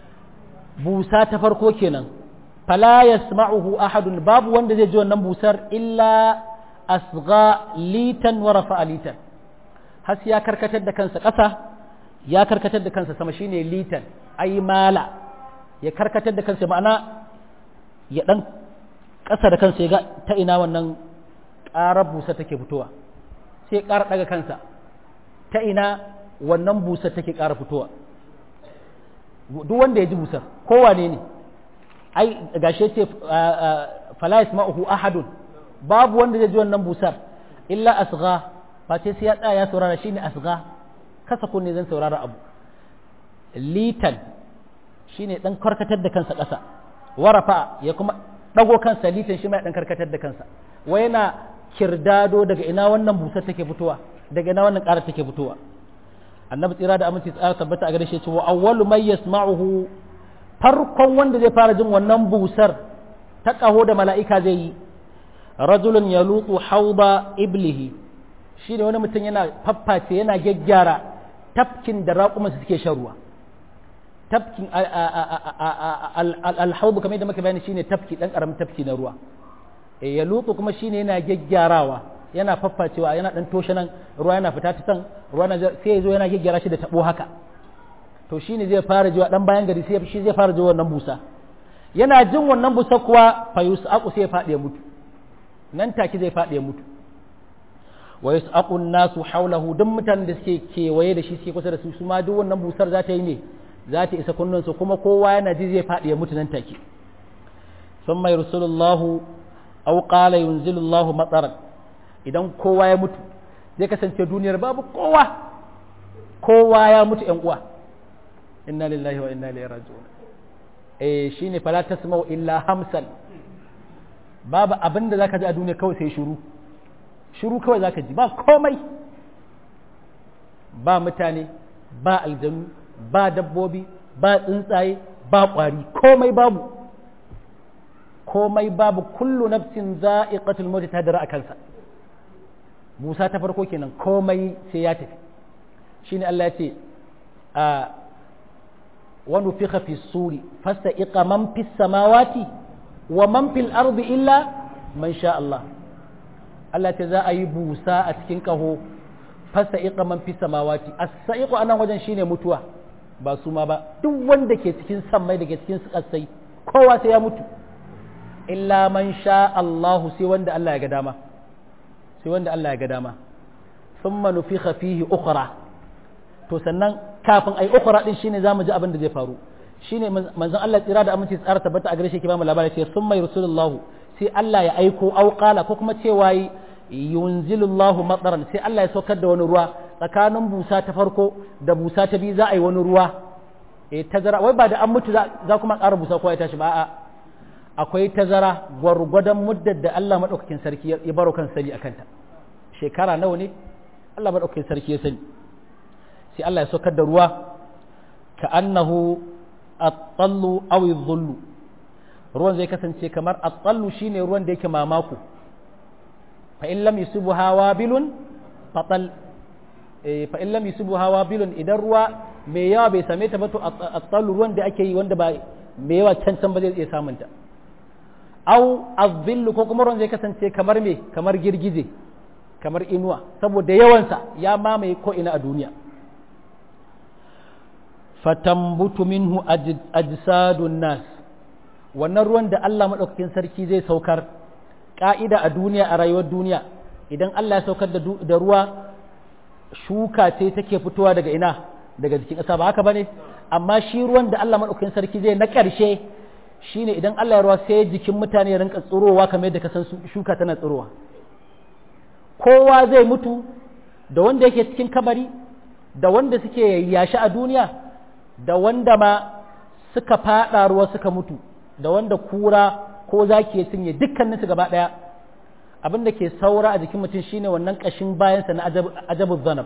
busa ta farko kenan fala yasma'uhu ahadun babu wanda zai ji wannan busar illa asgha litan wa rafa'a litan har ya karkatar da kansa ƙasa ya karkatar da kansa sama shine litan ai mala ya karkatar da kansa ma'ana ya dan ƙasa da kansa ya ga ta ina wannan ƙarar busa take fitowa sai ƙara ɗaga kansa ta ina wannan busa take ƙara fitowa duk wanda ya ji busar kowane ne ai gashe ce fala yasma'uhu ahadun babu wanda zai ji wannan busar illa asgha ba ce sai ya tsaya ya saurara shine asgha kasa kunne zan saurara abu litan shine dan karkatar da kansa ƙasa warafa ya kuma dago kansa litan shi mai dan karkatar da kansa wai yana kirdado daga ina wannan busar take fitowa daga ina wannan ƙara take fitowa annabi tsira da aminci tsara tabbata a gare shi cewa awwalu may yasma'uhu farkon wanda zai fara jin wannan busar ta kaho da mala'ika zai yi rajulun yaluqu hauba iblihi shi ne wani mutum yana fafface yana gyaggyara tafkin da raƙumansu suke shan ruwa tafkin alhaubu kamar yadda muka bayani shine tafki dan karamin tafki na ruwa ya lutsu kuma shine yana gyaggyarawa yana faffacewa yana dan toshe nan ruwa yana fita ta can ruwa na sai ya zo yana gyaggyara shi da tabo haka to shine zai fara jiwa dan bayan gari sai shi zai fara jiwa wannan busa yana jin wannan busa kuwa fa yusaqu sai ya fadi ya mutu nan take zai fadi ya mutu wa yasaqu nasu hawlahu duk mutanen da suke kewaye da shi suke kusa da su su ma duk wannan busar za ta yi ne za ta isa kunnun su kuma kowa yana ji zai fadi ya mutu nan take thumma yursilullahu aw qala yunzilullahu mataran idan kowa ya mutu zai kasance duniyar babu kowa kowa ya mutu yan uwa inna lillahi wa inna ilaihi raji'un eh shine fala tasma'u illa hamsan babu abinda zaka ji a duniya kawai sai shiru shiru kawai zaka ji ba komai ba mutane ba aljanu ba dabbobi ba tsuntsaye ba ƙwari komai babu komai babu kullu nafsin za'iqatul maut ta dara kansa Musa ta farko kenan komai sai ya tafi shine Allah ya ce a wa nufikha fi suri fasta'iqa man fis samawati wa man fil ardi illa man sha Allah Allah ta za a yi busa a cikin kaho fasta'iqa man fis samawati as-sa'iqu anan wajen shine mutuwa ba su ma ba duk wanda ke cikin sammai da ke cikin kasai kowa sai ya mutu illa man sha Allahu sai wanda Allah ya ga dama sai wanda Allah ya ga dama thumma nufikha fihi ukhra to sannan kafin ai ukhra din shine zamu ji abin da zai faru shine manzon Allah tsira da aminci tsara tabbata a gare shi ke ba mu labari sai thumma yursulullahu sai Allah ya aiko au qala ko kuma cewa yunzilullahu matsaran sai Allah ya saukar da wani ruwa tsakanin busa ta farko da busa ta biyu za a yi wani ruwa eh tazara wai ba da an mutu za kuma ƙara busa ko ya tashi ba a'a akwai tazara gwargwadon muddar da Allah madaukakin sarki ya baro kan sani akan ta shekara nawa ne Allah madaukakin sarki ya sani sai Allah ya saukar da ruwa ka annahu at-tallu aw dhullu ruwan zai kasance kamar at-tallu shine ruwan da yake mamako fa in lam yusibuha wabilun fatal fa in lam yusibuha wabilun idan ruwa mai yawa bai same ta ba to at-tallu ruwan da ake yi wanda ba mai yawa can can ba zai iya samun ta aw az-zillu ko kuma ruwan zai kasance kamar me kamar girgije kamar inuwa saboda yawansa ya mamaye ko ina a duniya fatambutu minhu ajsadun nas wannan ruwan da Allah madaukakin sarki zai saukar ka'ida a duniya a rayuwar duniya idan Allah ya saukar da ruwa shuka ce take fitowa daga ina daga jikin ƙasa ba haka bane amma shi ruwan da Allah madaukakin sarki zai na ƙarshe shine idan Allah ya ruwa sai jikin mutane ya rinka tsirowa kamar yadda ka san shuka tana tsirowa kowa zai mutu da wanda yake cikin kabari da wanda suke yashi a duniya da wanda ma suka fada ruwa suka mutu da wanda kura ko zaki ya cinye dukkaninsu gaba daya abin da ke saura a jikin mutum shine wannan kashin bayansa na ajabu zanab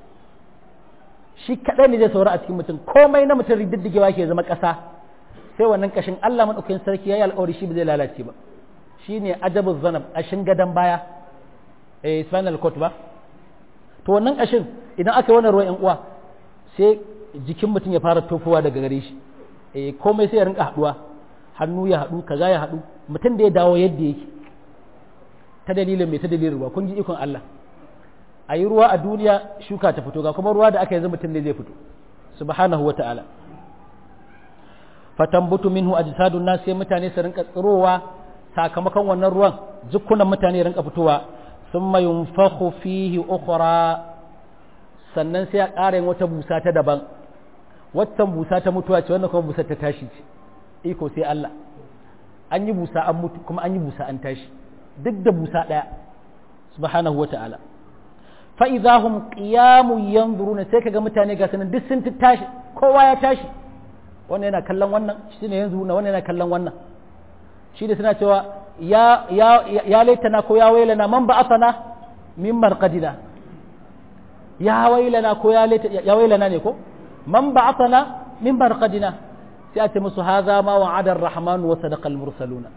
shi kadai ne zai saura a cikin mutum komai na mutum riddigewa ke zama kasa sai wannan kashin Allah madaukakin sarki yayi alƙawari shi ba zai lalace ba shine ajabu zanab kashin gadan baya eh spinal cord ba to wannan kashin idan aka yi wannan ruwan yan uwa sai jikin mutum ya fara tofowa daga gare shi eh komai sai ya rinka haduwa hannu ya hadu kaza ya hadu mutum da ya dawo yadda yake ta dalilin mai ta dalilin ruwa kun ji ikon Allah a yi ruwa a duniya shuka ta fito ga kuma ruwa da aka yanzu mutum ne zai fito subhanahu wa ta'ala fatambutu minhu ajsadun nas sai mutane su rinka tsirowa sakamakon wannan ruwan jukkunan mutane rinka fitowa thumma yunfakhu fihi ukhra sannan sai a ƙara yin wata busa ta daban waccan busa ta mutuwa ce wannan kuma busa ta tashi ce iko sai Allah an yi busa an mutu kuma an yi busa an tashi duk da busa ɗaya subhanahu wa ta'ala fa idahum qiyamun yanzuruna sai kaga mutane ga sanan duk sun tashi kowa ya tashi wannan yana kallon wannan shi ne yanzu wannan yana kallon wannan shi da suna cewa ya ya ya laitana ko ya wailana man ba'athana min marqadina ya wailana ko ya laita ya wailana ne ko man ba'athana min marqadina sai a ce musu haza ma wa'ada ar-rahman wa sadaqa al-mursaluna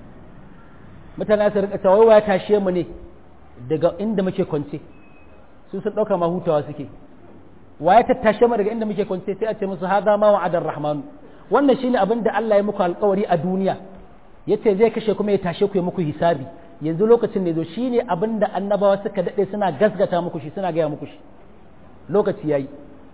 mutane su rika cewa wai ya tashe mu ne daga inda muke kwance su sun dauka ma hutawa suke wa ya tattashe mu daga inda muke kwance sai a ce musu haza ma wa'ada ar-rahman wannan shine abin da Allah ya muku alƙawari a duniya yace zai kashe kuma ya tashe ku ya muku hisabi yanzu lokacin ne zo shine abin da annabawa suka dade suna gasgata muku shi suna gaya muku shi lokaci yayi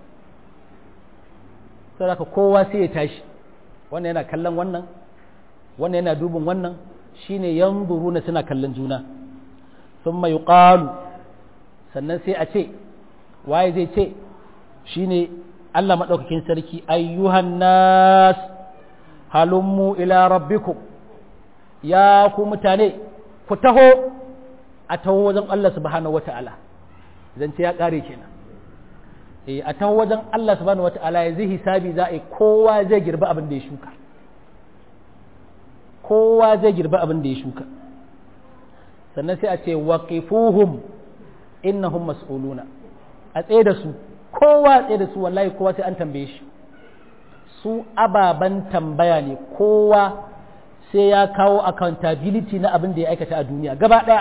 saboda kowa sai ya tashi wannan yana kallon wannan wannan yana dubin wannan shine yanzuruna suna kallon juna thumma yuqalu sannan sai a ce waye zai ce shine Allah madaukakin sarki ayyuhan nas halummu ila rabbikum ya ku mutane ku taho a taho wajen Allah subhanahu wata'ala zance ya kare kenan eh a taho wajen Allah subhanahu wata'ala ya zai hisabi za a yi kowa zai girba abin da ya shuka kowa zai girba abin da ya shuka sannan sai a ce waqifuhum innahum mas'uluna a tsaye da su kowa tsaye da su wallahi kowa sai an tambaye shi su ababen tambaya ne kowa sai ya kawo accountability na abin da ya aikata a duniya gaba ɗaya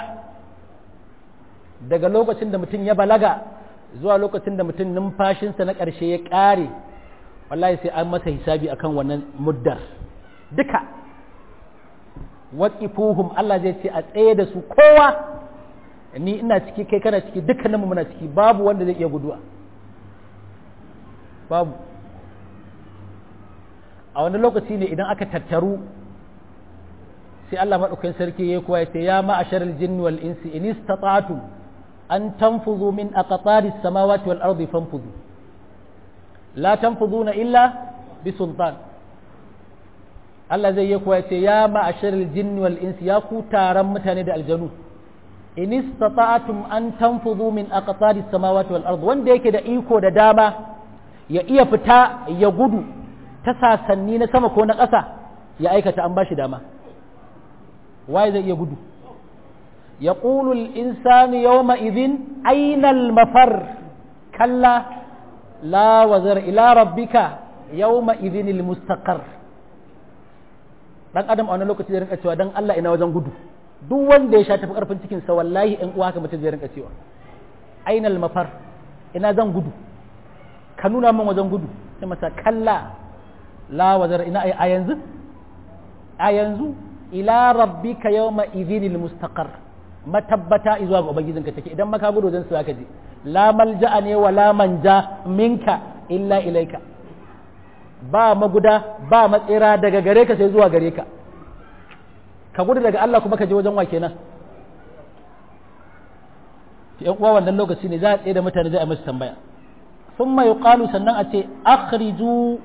daga lokacin da mutum ya balaga zuwa lokacin da mutum numfashinsa na ƙarshe ya ƙare wallahi sai an masa hisabi akan wannan muddar duka waqifuhum Allah zai ce a tsaye da su kowa ni ina ciki kai kana ciki dukkaninmu muna ciki babu wanda zai iya guduwa babu a wani lokaci ne idan aka tattaru sai Allah maɗaukakin sarki ya kuwa ya ce ya ma'asharal jinni wal insi in istata'tum an tanfuzu min aqtari samawati wal ardi fanfuzu la tanfuzuna illa bi sultan Allah zai yi kuwa ya ce ya ma'asharal jinni wal insi ya ku taron mutane da aljanu in istata'tum an tanfudu min aqtari samawati wal ard wanda yake da iko da dama ya iya fita ya gudu ta sasanni na sama ko na ƙasa ya aikata an bashi dama waye zai iya gudu يقول الإنسان يومئذ أين المفر كلا لا وزر إلى ربك يومئذ المستقر dan adam a wani lokaci zai rinka cewa dan Allah ina wajen gudu duk wanda ya sha tafi karfin cikin sa wallahi in uwa haka mutum zai rinka cewa ainal mafar ina zan gudu ka nuna min wajen gudu sai masa kalla la wazar ina a yanzu a yanzu ila rabbika yawma idhinil mustaqar matabbata zuwa ga ubangijinka take idan maka gudu wajen su zaka je la malja'a ne wa la manja minka illa ilaika ba maguda ba matsira daga gare ka sai zuwa gare ka ka gudu daga Allah kuma ka je wajen wa kenan yan uwa wannan lokaci ne za a tsaye da mutane zai a musu tambaya thumma yuqalu sannan a ce akhriju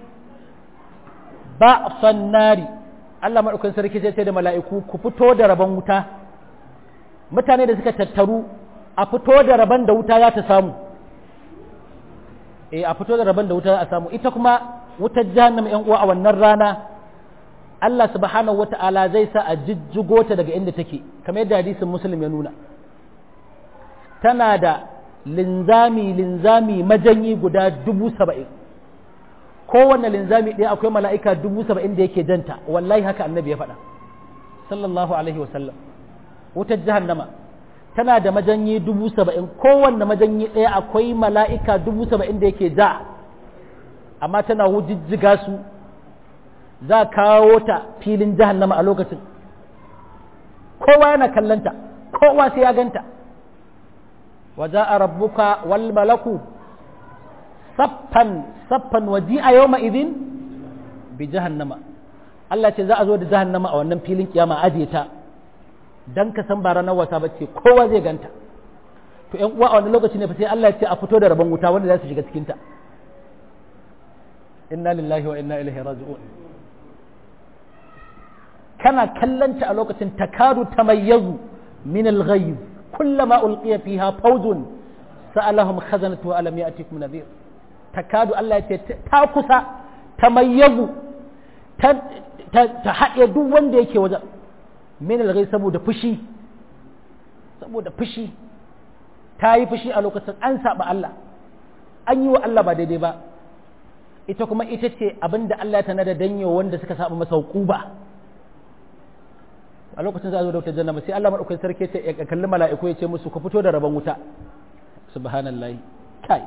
ba'san nari Allah madaukakin sarki zai ce da mala'iku ku fito da rabon wuta mutane da suka tattaru a fito da rabon da wuta za ta samu eh a fito da rabon da wuta za a samu ita kuma wutar jahannama yan uwa a wannan rana Allah subhanahu wata'ala zai sa a jijjigo ta daga inda take kamar yadda hadisin muslim ya nuna tana da linzami linzami majanyi guda dubu saba'in kowane linzami ɗaya akwai mala'ika dubu saba'in da yake janta wallahi haka annabi ya faɗa sallallahu alaihi wasallam wutar jahannama tana da majanyi dubu saba'in kowanne majanyi ɗaya akwai mala'ika dubu saba'in da yake ja amma tana wujijjiga su za kawo ta filin jahannama a lokacin kowa yana kallanta kowa sai ya ganta waje a rabbuka wal malaku saffan saffan waji a yau ma'izin bi jahannama Allah ce za a zo da jahannama a wannan filin kiyama ajiye ta dan ka san ba ranar wata ba ce kowa zai ganta to ƴan uwa a wani lokaci ne fa sai Allah ya ce a fito da rabon wuta wanda za su shiga cikin ta inna lillahi wa inna ilaihi raji'un kana kallanta a lokacin takadu tamayyazu min al-ghayz kullama ulqiya fiha fawzun sa'alahum khazanatu alam ya'tikum nadhir takadu Allah ya ce ta kusa tamayyazu ta ta haɗe duk wanda yake wajen min alghai saboda fushi saboda fushi ta yi fushi a lokacin an saba Allah an yi wa Allah ba daidai ba ita kuma ita ce abinda Allah ta nada danyo wanda suka saba masa hukuba a lokacin za a zo da wutar jannama sai Allah madaukakin sarki ce ya kalli mala'iku ya ce musu ku fito da rabon wuta subhanallahi kai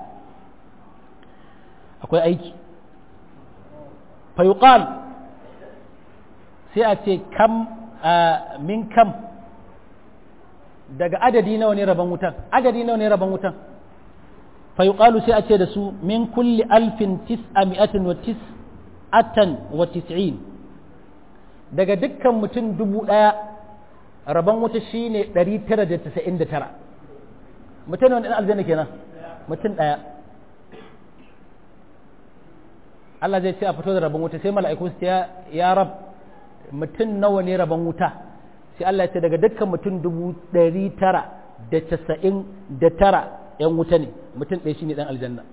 akwai aiki fa yuqal sai a ce kam min kam daga adadi nawa ne rabon wutan adadi nawa ne rabon wutan fa yuqalu sai a ce da su min kulli alfin tis'ami'atin wa tis'atan wa tis'in daga dukkan mutum dubu ɗaya rabon wuta shine ɗari tara da tasa'in da tara mutum wani ɗan aljanna kenan mutum ɗaya Allah zai ce a fito da rabon wuta sai mala'iku su ya rab mutum nawa ne rabon wuta sai Allah ya ce daga dukkan mutum dubu ɗari tara da casa'in da tara ‘yan wuta ne mutum ɗaya shi ne ɗan aljanna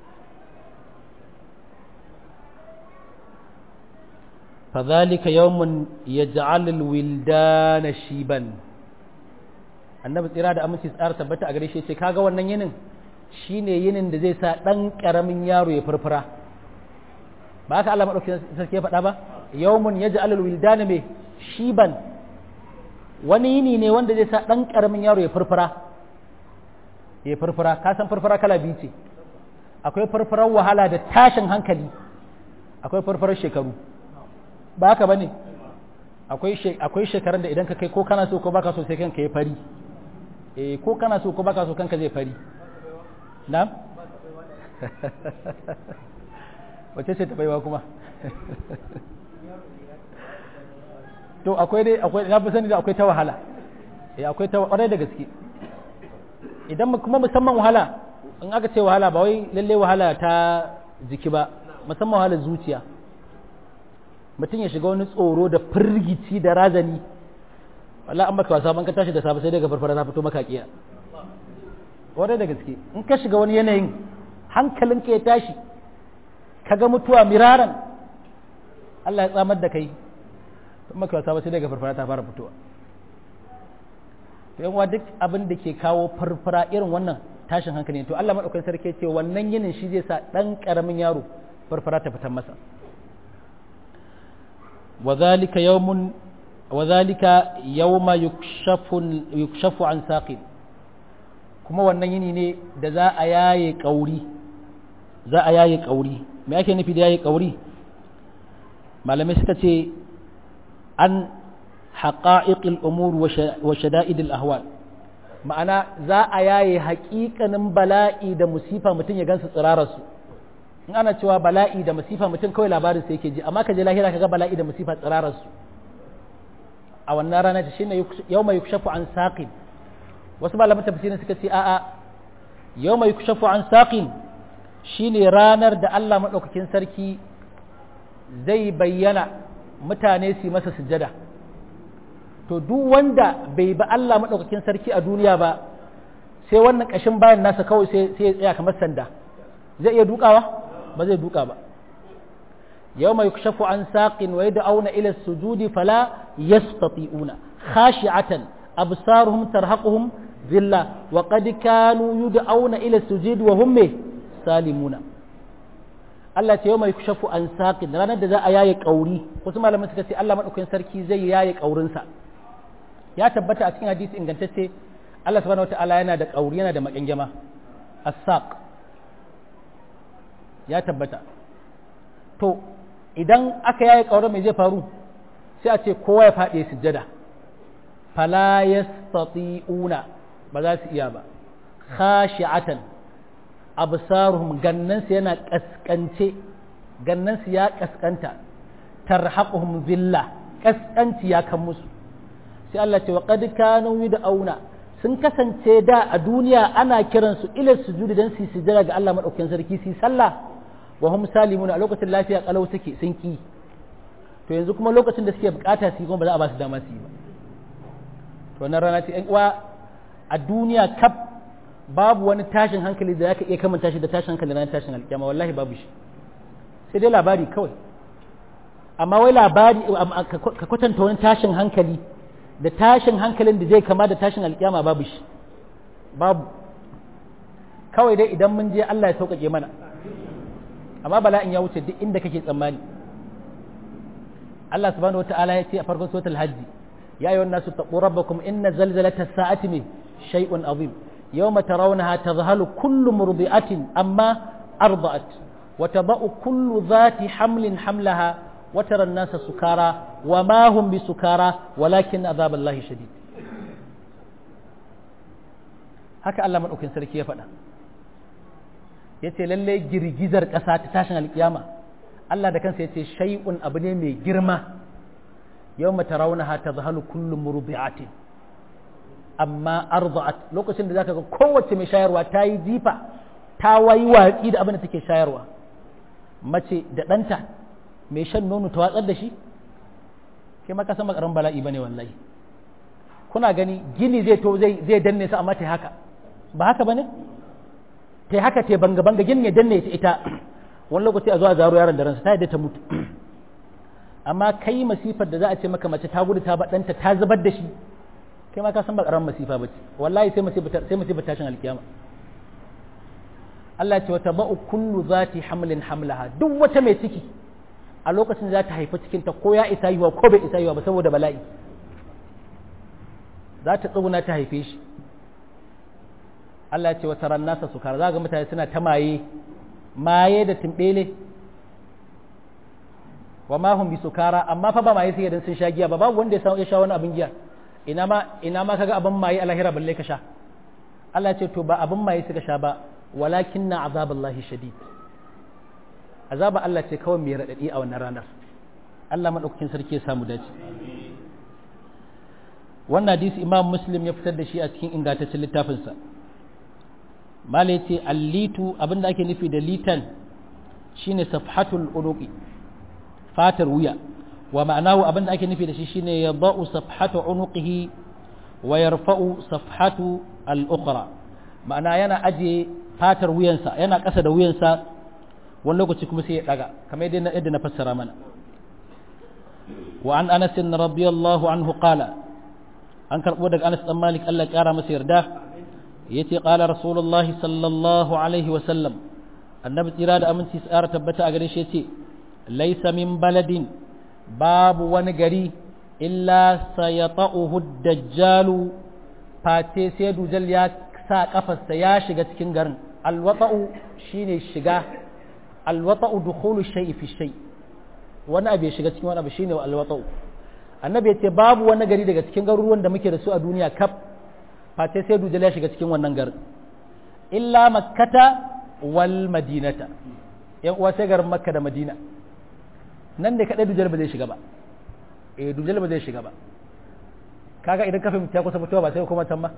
fadhalika yawmun yaj'alul wildana shiban annabi tsira da aminci tsara tabbata a gare shi ce kaga wannan yinin shine yinin da zai sa ɗan ƙaramin yaro ya furfura ba haka Allah madaukakin sarki ya faɗa ba yawmun yaj'alul wildana me shiban wani yini ne wanda zai sa ɗan ƙaramin yaro ya furfura ya furfura ka san furfura kala biyu ce akwai furfurar wahala da tashin hankali akwai furfurar shekaru ba haka bane akwai akwai shekarun da idan ka kai ko kana so ko baka so sai kanka ya fari eh ko kana so ko baka so kanka zai fari na'am wace ce ta baiwa kuma to akwai dai akwai na fi sani da akwai ta wahala eh akwai ta kwarai da gaske idan kuma musamman wahala in aka ce wahala ba wai lalle wahala ta jiki ba musamman wahala zuciya mutum ya shiga wani tsoro da firgici da razani wallahi an baka wasa ban ka tashi da safe sai daga farfara ta fito maka kiya wadai da gaske in ka shiga wani yanayin hankalinka ya tashi kaga mutuwa miraran Allah ya tsamar da kai in maka wasa ba sai daga farfara ta fara fitowa to yan duk abin da ke kawo farfara irin wannan tashin hankali to Allah madaukakin sarki ce wannan yinin shi zai sa dan karamin yaro farfara ta fitan masa وذلك يوم وذلك يوم يكشف يكشف عن ساق kuma wannan yini ne da za a yaye kauri za a yaye kauri me ake nufi da yaye kauri malamai suka ce an haqa'iqil umur wa shada'idil ahwal ma'ana za a yaye haƙiƙanin bala'i da musifa mutum ya gansu tsirararsu in ana cewa bala'i da masifa mutum kawai labarin sai yake ji amma ka je lahira ka ga bala'i da masifa tsirararsu a wannan rana ta shine yau mai yukshafu an saqin wasu malaman tafsirin suka ce a'a yau mai yukshafu an saqin shine ranar da Allah madaukakin sarki zai bayyana mutane su masa sujjada to duk wanda bai ba Allah madaukakin sarki a duniya ba sai wannan kashin bayan nasa kawai sai sai ya tsaya kamar sanda zai iya dukawa ba zai duka ba yau mai kushafu an saƙin wa da auna ila sujudi fala yastati'una khashi'atan absaruhum tarhaquhum zilla wa qad kanu yud'auna ila sujudi wa hum salimuna Allah ce yau mai kushafu an saƙin ranar da za a yaye kauri wasu malaman suka ce Allah madaukakin sarki zai yaye kaurinsa ya tabbata a cikin hadisi ingantacce Allah subhanahu wataala yana da kauri yana da makyangyama as-saq ya tabbata to idan aka yaye ƙaurar mai zai faru sai a ce kowa ya faɗi sujjada fala yastati'una ba za su iya ba khashi'atan absaruhum gannansu yana kaskance gannansu ya kaskanta tarhaquhum zilla kaskanci ya kan musu sai Allah ce wa qad kanu yud'auna sun kasance da a duniya ana kiransu ila sujudi dan su sujjada ga Allah madaukakin sarki su sallah wa hum salimun a lokacin lafiya kalau suke sun ki to yanzu kuma lokacin da suke bukata su kuma ba za a ba su dama su yi ba to wannan rana ce ƴan uwa a duniya kaf babu wani tashin hankali da zaka iya kamanta shi da tashin hankali ranar tashin alkiyama wallahi babu shi sai dai labari kawai amma wai labari ka kwatanta wani tashin hankali da tashin hankalin da zai kama da tashin alkiyama babu shi babu kawai dai idan mun je Allah ya sauƙaƙe mana amma bala'in ya wuce duk inda kake tsammani Allah subhanahu wata'ala ya ce a farkon suratul hajji ya ayyuhan nasu taqu rabbakum inna zalzalata sa'ati min shay'un azim yawma tarawnaha tadhhalu kullu murdi'atin amma arda'at wa tada'u kullu dhati hamlin hamlaha wa tara an-nasa sukara wa ma hum bisukara walakin adhaballahi shadid haka Allah madaukakin sarki ya faɗa ya ce lallai girgizar ƙasa ta tashin alƙiyama Allah da kansa ya ce shai'un abu ne mai girma yau mata rauna ta zahalu kullum murbi'atin amma arza'at lokacin da zaka ga kowace mai shayarwa ta yi jifa ta wayi watsi da abin da take shayarwa mace da ɗanta mai shan nono ta watsar da shi kai maka san makaran bala'i bane wallahi kuna gani gini zai to zai danne su amma ta haka ba haka bane ta haka ta banga banga gini ya danne ta ita wani lokaci a zo a zaro yaron da ransa ta yadda ta mutu amma kai masifar da za a ce maka mace ta gudu ta ɗanta ta zubar da shi kai ma ka san ba ƙaramin masifa ba ce wallahi sai masifar sai masifar tashin alkiyama Allah ce wata ba'u kullu zati hamlin hamlaha duk wata mai ciki a lokacin za ta haifi cikinta ko ya isa yiwa ko bai isa yiwa ba saboda bala'i za ta tsuguna ta haife shi Allah ce wata ran nasa sukara za ga mutane suna ta maye maye da timbele wa ma hum bi sukara amma fa ba maye sai dan sun sha giya ba babu wanda ya sha wani abin giya ina ma ina ma kaga abin maye a lahira balle ka sha Allah ce to ba abin maye suka sha ba walakin na azaballahi shadid azaba Allah ce kawai mai raɗaɗi a wannan ranar Allah maɗaukakin sarki ya samu dace wannan hadisi imam muslim ya fitar da shi a cikin ingantaccen littafinsa malai ce allitu abinda ake nufi da litan shine safhatul uruqi fatar wuya wa ma'anahu abinda ake nufi da shi shine ya ba'u safhatu unuqihi wa yarfa'u safhatu al-ukhra ma'ana yana aje fatar wuyansa yana ƙasa da wuyansa wani lokaci kuma sai ya daga kamar yadda na fassara mana wa an anas radiyallahu anhu qala an karbo daga anas dan malik Allah ya kara masa yarda yace qala rasulullahi sallallahu alaihi wa sallam annabi tsira da aminci tsara tabbata a gare shi yace laysa min baladin babu wani gari illa sayata'uhu dajjalu fate sai dujal ya sa kafarsa ya shiga cikin garin alwata'u shine shiga alwata'u dukhulu shay'i fi shay wani abu ya shiga cikin wani abu shine alwata'u annabi ya ce babu wani gari daga cikin garuruwan da muke da su a duniya kaf face sai dujal ya shiga cikin wannan garin illa makkata wal madinata yan uwa sai garin makka da madina nan da kadai dujal ba zai shiga ba eh dujal ba zai shiga ba kaga idan ka fahimta kusa mutuwa ba sai kuma can ba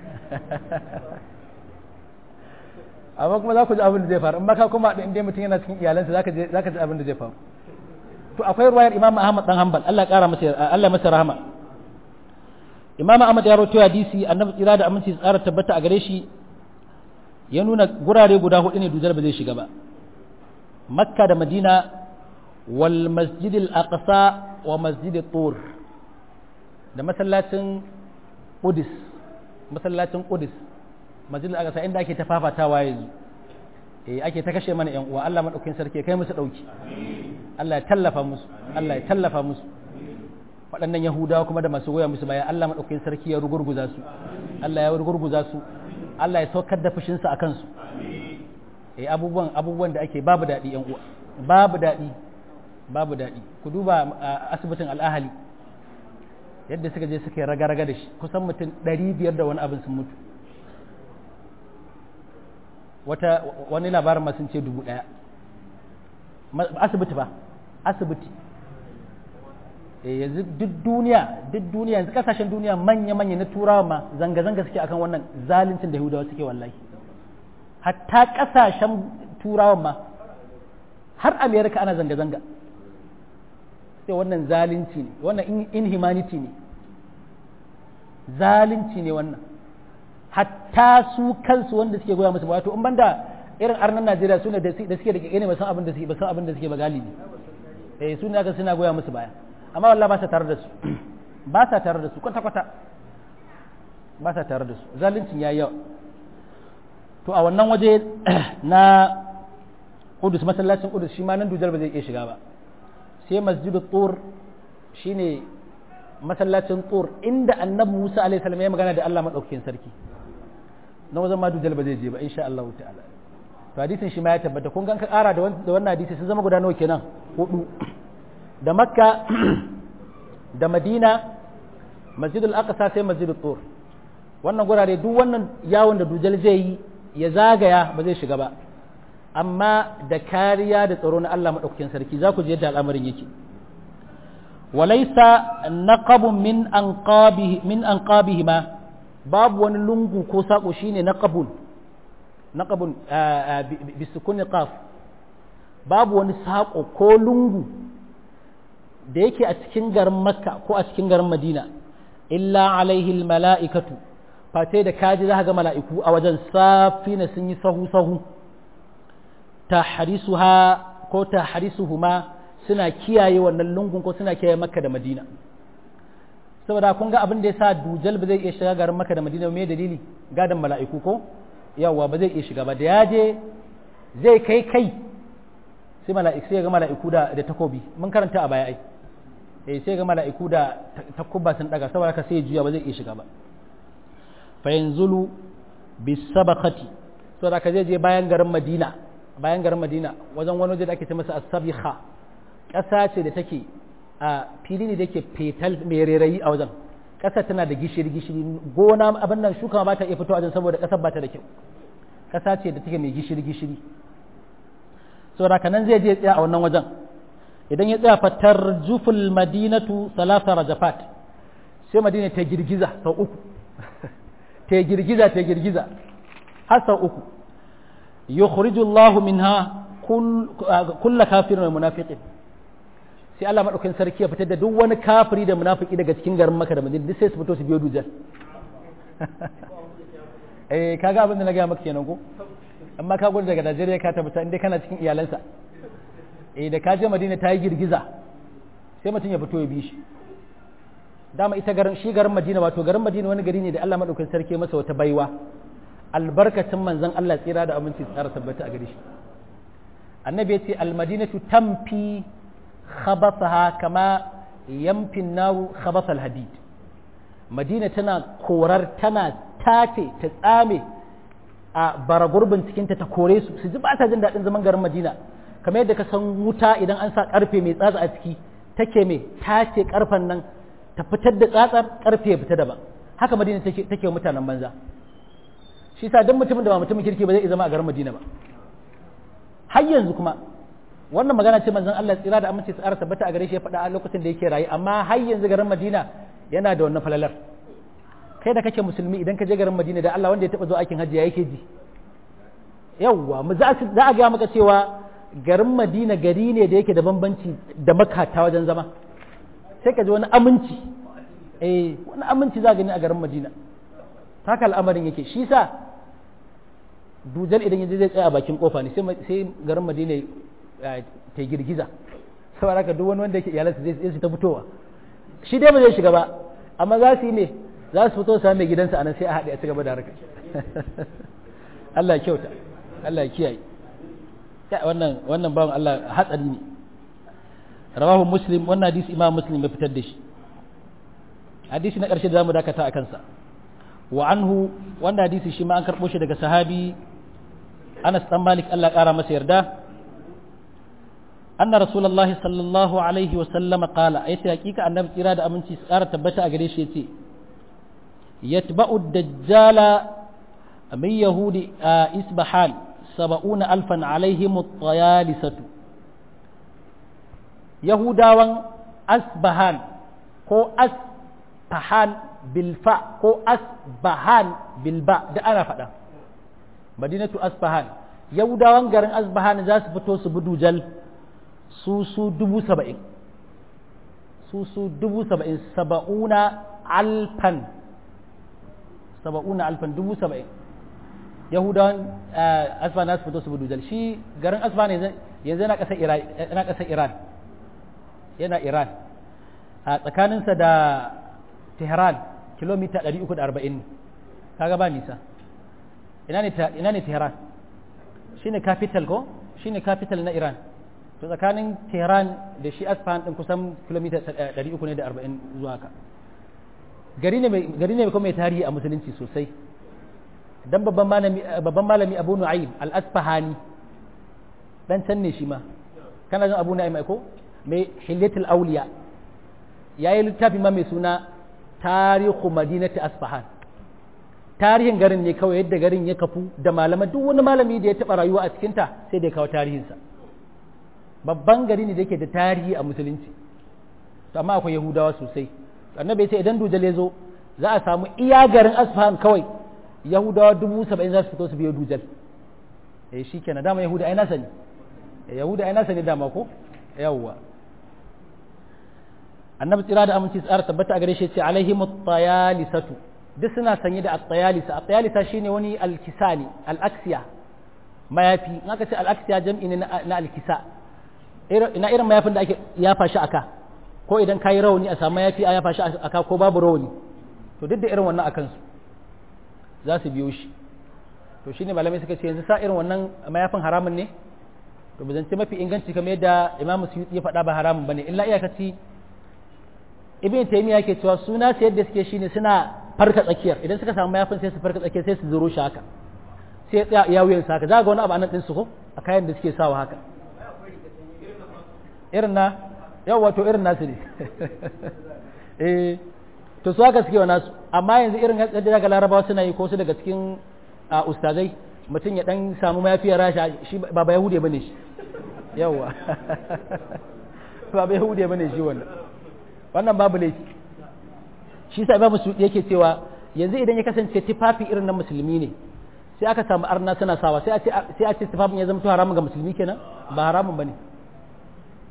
amma kuma za ku ji abin da zai faru in ka kuma inda mutum yana cikin iyalansa za ka ji abin da zai faru to akwai ruwayar imam ahmad dan hanbal Allah kara masa Allah masa rahama imam ahmad ya rawaito hadisi annabi tsira da aminci tsara tabbata a gare shi ya nuna gurare guda hudu ne dujar ba zai shiga ba makka da madina wal masjid al aqsa wa masjid tur da masallacin qudus masallacin qudus masjid al aqsa inda ake ta fafatawa yanzu eh ake ta kashe mana yan uwa Allah madaukakin sarki kai musu dauki Allah ya tallafa musu Allah ya tallafa musu waɗannan yahudawa kuma da masu goya musu baya Allah madaukakin sarki ya rugurguza su Allah ya rugurguza su Allah ya saukar da fushinsa a kansu eh abubuwan abubuwan da ake babu daɗi yan uwa babu daɗi babu daɗi ku duba asibitin al'ahali yadda suka je suka yi raga-raga da shi kusan mutum ɗari biyar da wani abin sun mutu wata wani labarin masu ce dubu ɗaya asibiti ba asibiti yanzu duk duniya duk duniya yanzu kasashen duniya manya-manya na turawa ma zanga-zanga suke akan wannan zaluncin da yahudawa suke wallahi hatta kasashen turawa ma har amerika ana zanga-zanga sai wannan zalunci ne wannan inhumanity ne zalunci ne wannan hatta su kansu wanda suke goya musu wato in banda irin arnan najeriya su ne da suke da kene ba san abin da suke ba san abin da suke ba galibi eh su ne aka suna goya musu baya amma wallahi ba sa tare da su ba sa tare da su kwata kwata ba sa tare da su zaluncin yayi yawa to a wannan waje na Qudus masallacin Qudus shi ma nan dujal ba zai iya shiga ba sai masjidu tur shine masallacin tur inda annabi Musa alaihi salam ya magana da Allah madaukakin sarki na wajen ma dujal ba zai je ba insha Allah ta'ala to hadisin shi ma ya tabbata kun gan ka kara da wannan hadisi sun zama guda nawa kenan hudu da makka da madina masjidul aqsa sai masjidul tur wannan gurare duk wannan yawon da dujal zai yi ya zagaya ba zai shiga ba amma da kariya da tsaro na Allah madaukakin sarki za ku je yadda al'amarin yake walaisa naqabun min anqabihi min anqabihima babu wani lungu ko sako shine naqabun naqabun bisukun qaf babu wani sako ko lungu da yake a cikin garin makka ko a cikin garin madina illa alaihi mala'ikatu fate da kaji za ga mala'iku a wajen safina sun yi sahu sahu tahrisuha ko tahrisuhuma suna kiyaye wannan lungun ko suna kiyaye makka da madina saboda kun ga abin da ya sa dujal ba zai iya shiga garin makka da madina me dalili gadan mala'iku ko yawa ba zai iya shiga ba da ya je zai kai kai sai mala'iku sai ga mala'iku da da takobi mun karanta a baya ai eh sai ga mala'iku da takubba sun daga saboda ka sai juya ba zai iya shiga ba fa yanzulu bisabaqati saboda ka zai je bayan garin madina bayan garin madina wajen wani waje da ake ce masa as-sabiha ƙasa ce da take a fili ne da ke fetal mai rairayi a wajen ƙasa tana da gishiri gishiri gona abin nan shuka ba ta iya fito a wajen saboda ƙasar ba ta da kyau ƙasa ce da take mai gishiri gishiri saboda kanan zai je tsaya a wannan wajen idan ya tsaya fatar juful madinatu salasa rajafat sai madina ta girgiza sau uku ta girgiza ta girgiza har sau uku yukhrijullahu minha kull kafirin wa munafiqin sai sai Allah madaukakin sarki ya fitar da duk wani kafiri da munafiki daga cikin garin Makka da Madina duk sai su fito su biyo dujal eh kaga abin da na gaya maka kenan ko amma ka gudu daga Najeriya ka tabbata inda kana cikin iyalansa eh da ka je Madina ta yi girgiza sai mutum ya fito ya bi shi dama ita garin shi garin Madina wato garin Madina wani gari ne da Allah madaukakin sarki masa wata baiwa albarkacin manzon Allah tsira da aminci tsara tabbata a gare shi annabi ya ce almadinatu tamfi khabathaha kama yamfin naru khabathal hadid madina tana korar tana tace ta tsame a baragurbin cikinta ta kore su su ji ba ta jin daɗin zaman garin madina kamar yadda ka san wuta idan an sa ƙarfe mai tsatsa a ciki take mai tace ƙarfen nan ta fitar da tsatsar ƙarfe ya fita daban haka madina take take mutanen banza shi sa duk mutumin da ba mutumin kirki ba zai zama a garin madina ba har yanzu kuma wannan magana ce manzon Allah tsira da amince tsara tabbata a gare shi ya faɗa a lokacin da yake rayu amma har yanzu garin Madina yana da wannan falalar kai da kake musulmi idan ka je garin Madina da Allah wanda ya taba zo aikin hajji ya yake ji yawwa mu za a ga maka cewa garin Madina gari ne da yake da bambanci da makata wajen zama sai ka ji wani aminci eh wani aminci za gani a garin Madina haka al'amarin yake shi sa dujal idan yaje zai tsaya a bakin kofa ne sai garin Madina ta girgiza saboda haka duk wani wanda yake iyalansa zai su ta fitowa shi dai ba zai shiga ba amma za su yi ne za su fito sami mai gidansa anan sai a haɗe a ci gaba da harka Allah ya kyauta Allah ya kiyaye wannan wannan bawan Allah hatsari ne rawahu muslim wannan hadisi imam muslim ya fitar da shi hadisi na ƙarshe da zamu dakata a kansa wa anhu wannan hadisi shi ma an karɓo shi daga sahabi Anas dan Malik Allah ya ƙara masa yarda أن رسول الله صلى الله عليه وسلم قال أيتي حقيقة أن نبت إرادة أمنتي سارة تبتا أغريش يتي يتبع الدجال من يهود إسبحان سبعون ألفا عليهم الطيالسة يهودا أسبحان كو أسبحان بالفاء كو أسبحان بالباء ده أنا فدا مدينة أسبحان يهودا غرن أسبحان زاس فتو سبدو جل su su dubu saba'in su su dubu saba'in saba'una alfan saba'una alfan dubu saba'in yahudawan asfan nasu fito su bi dujal shi garin asfan yanzu yana ƙasar iran yana ƙasar iran yana iran a tsakaninsa da tehran kilomita 340 kaga ba nisa ina ne ina ne tehran shine capital ko shine capital na iran to tsakanin tehran da shi asfahan din kusan kilomita 340 zuwa haka gari ne gari ne kuma mai tarihi a musulunci sosai dan babban malami babban malami Abu Nu'aym al-Asfahani dan can ne shi ma kana jin Abu Nu'aym ko mai Hilyatul Awliya yayi littafi ma mai suna Tarihu Madinati Asfahan tarihin garin ne kawai yadda garin ya kafu da malaman duk wani malami da ya taba rayuwa a cikinta sai da ya kawo tarihinsa babban gari ne da yake da tarihi a musulunci to amma akwai yahudawa sosai annabi ya ce idan dujal ya zo za a samu iya garin asfahan kawai yahudawa dubu saba'in za su fito su biyo dujal eh shi kenan dama yahuda ai nasa ne yahuda ai nasa ne dama ko yawwa annabi tsira da aminci tsara tabbata a gare shi ce alaihi mutayalisatu duk suna sanye da at-tayalisa at-tayalisa shine wani al-kisani al-aksiya mayafi in aka ce al-aksiya jam'i ne na al-kisa ina irin mayafin da ake yafa shi aka ko idan kayi rauni a samu mayafi a yafa shi aka ko babu rauni to duk da irin wannan akan su za su biyo shi to shine malamai suka ce yanzu sa irin wannan mayafin haramun ne to bazance mafi inganci kamar yadda Imam Suyuti ya faɗa ba haramun bane illa iyakaci Ibn Taymiyyah yake cewa suna sai yadda suke shine suna farka tsakiyar idan suka samu mayafin sai su farka tsakiyar sai su zuro shi haka sai ya tsaya ya wuyan sa haka za ga wani abu anan din su ko a kayan da suke sawa haka irin na yau wato irin nasu ne eh to su haka suke wa nasu amma yanzu irin yadda daga larabawa suna yi ko su daga cikin ustazai mutum ya dan samu mafiyar rasha shi ba ba yahude bane shi yawa ba ba yahude bane shi wannan wannan babu laifi shi sa imamu su yake cewa yanzu idan ya kasance tufafi irin na musulmi ne sai aka samu arna suna sawa sai a ce sai a ce tufafin ya zama to haramun ga musulmi kenan ba haramun bane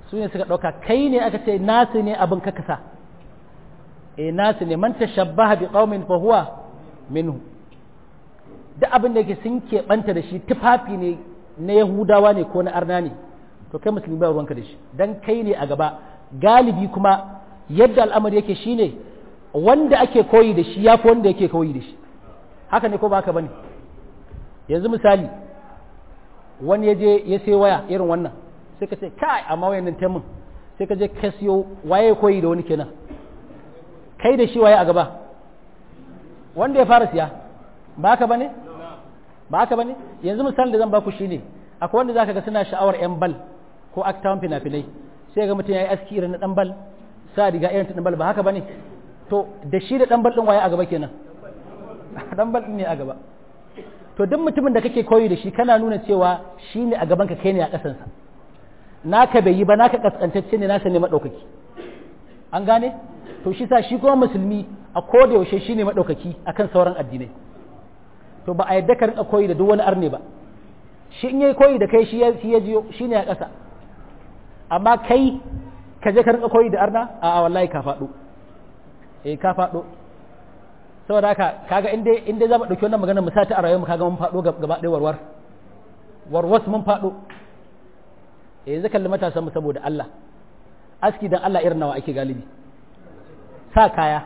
su ne suka ɗauka kai ne aka ce nasu ne abin ka kasa e nasu ne man tashabbaha bi qaumin fa huwa minhu duk abin da yake sun keɓanta da shi tufafi ne na yahudawa ne ko na arna ne to kai musulmi ba ruwanka da shi dan kai ne a gaba galibi kuma yadda al'amari yake shine wanda ake koyi da shi yafi wanda yake koyi da shi haka ne ko ba haka bane yanzu misali wani ya je ya sai waya irin wannan sai ka ce kai amma wayan nan taimun sai ka je ka siyo waye koyi da wani kenan kai da shi waye a gaba wanda ya fara siya ba haka bane ba haka bane yanzu misalin da zan baku shine akwai wanda zaka ga suna sha'awar yan bal ko aktawan fina-finai sai ga mutum yayi aski irin na dan bal sa riga irin ta dan bal ba haka bane to da shi da dan bal din waye a gaba kenan dan bal din ne a gaba to duk mutumin da kake koyi da shi kana nuna cewa shi ne a gaban ka kai ne a kasansa naka bai yi ba naka kaskantacce ne nasa ne madaukaki an gane to shi sa shi kuma musulmi a koda yaushe shi ne madaukaki akan sauran addinai to ba a yadda ka rinka koyi da duk wani arne ba shi in yayi koyi da kai shi ya shi ya jiyo shi ne a ƙasa amma kai ka je ka rinka koyi da arna a wallahi ka faɗo eh ka faɗo saboda haka kaga inda inda za mu ɗauki wannan magana mu sa ta a rayuwar mu kaga mun faɗo gaba ɗaya warwar warwas mun faɗo eh yanzu kalli matasan mu saboda Allah aski dan Allah irin nawa ake galibi sa kaya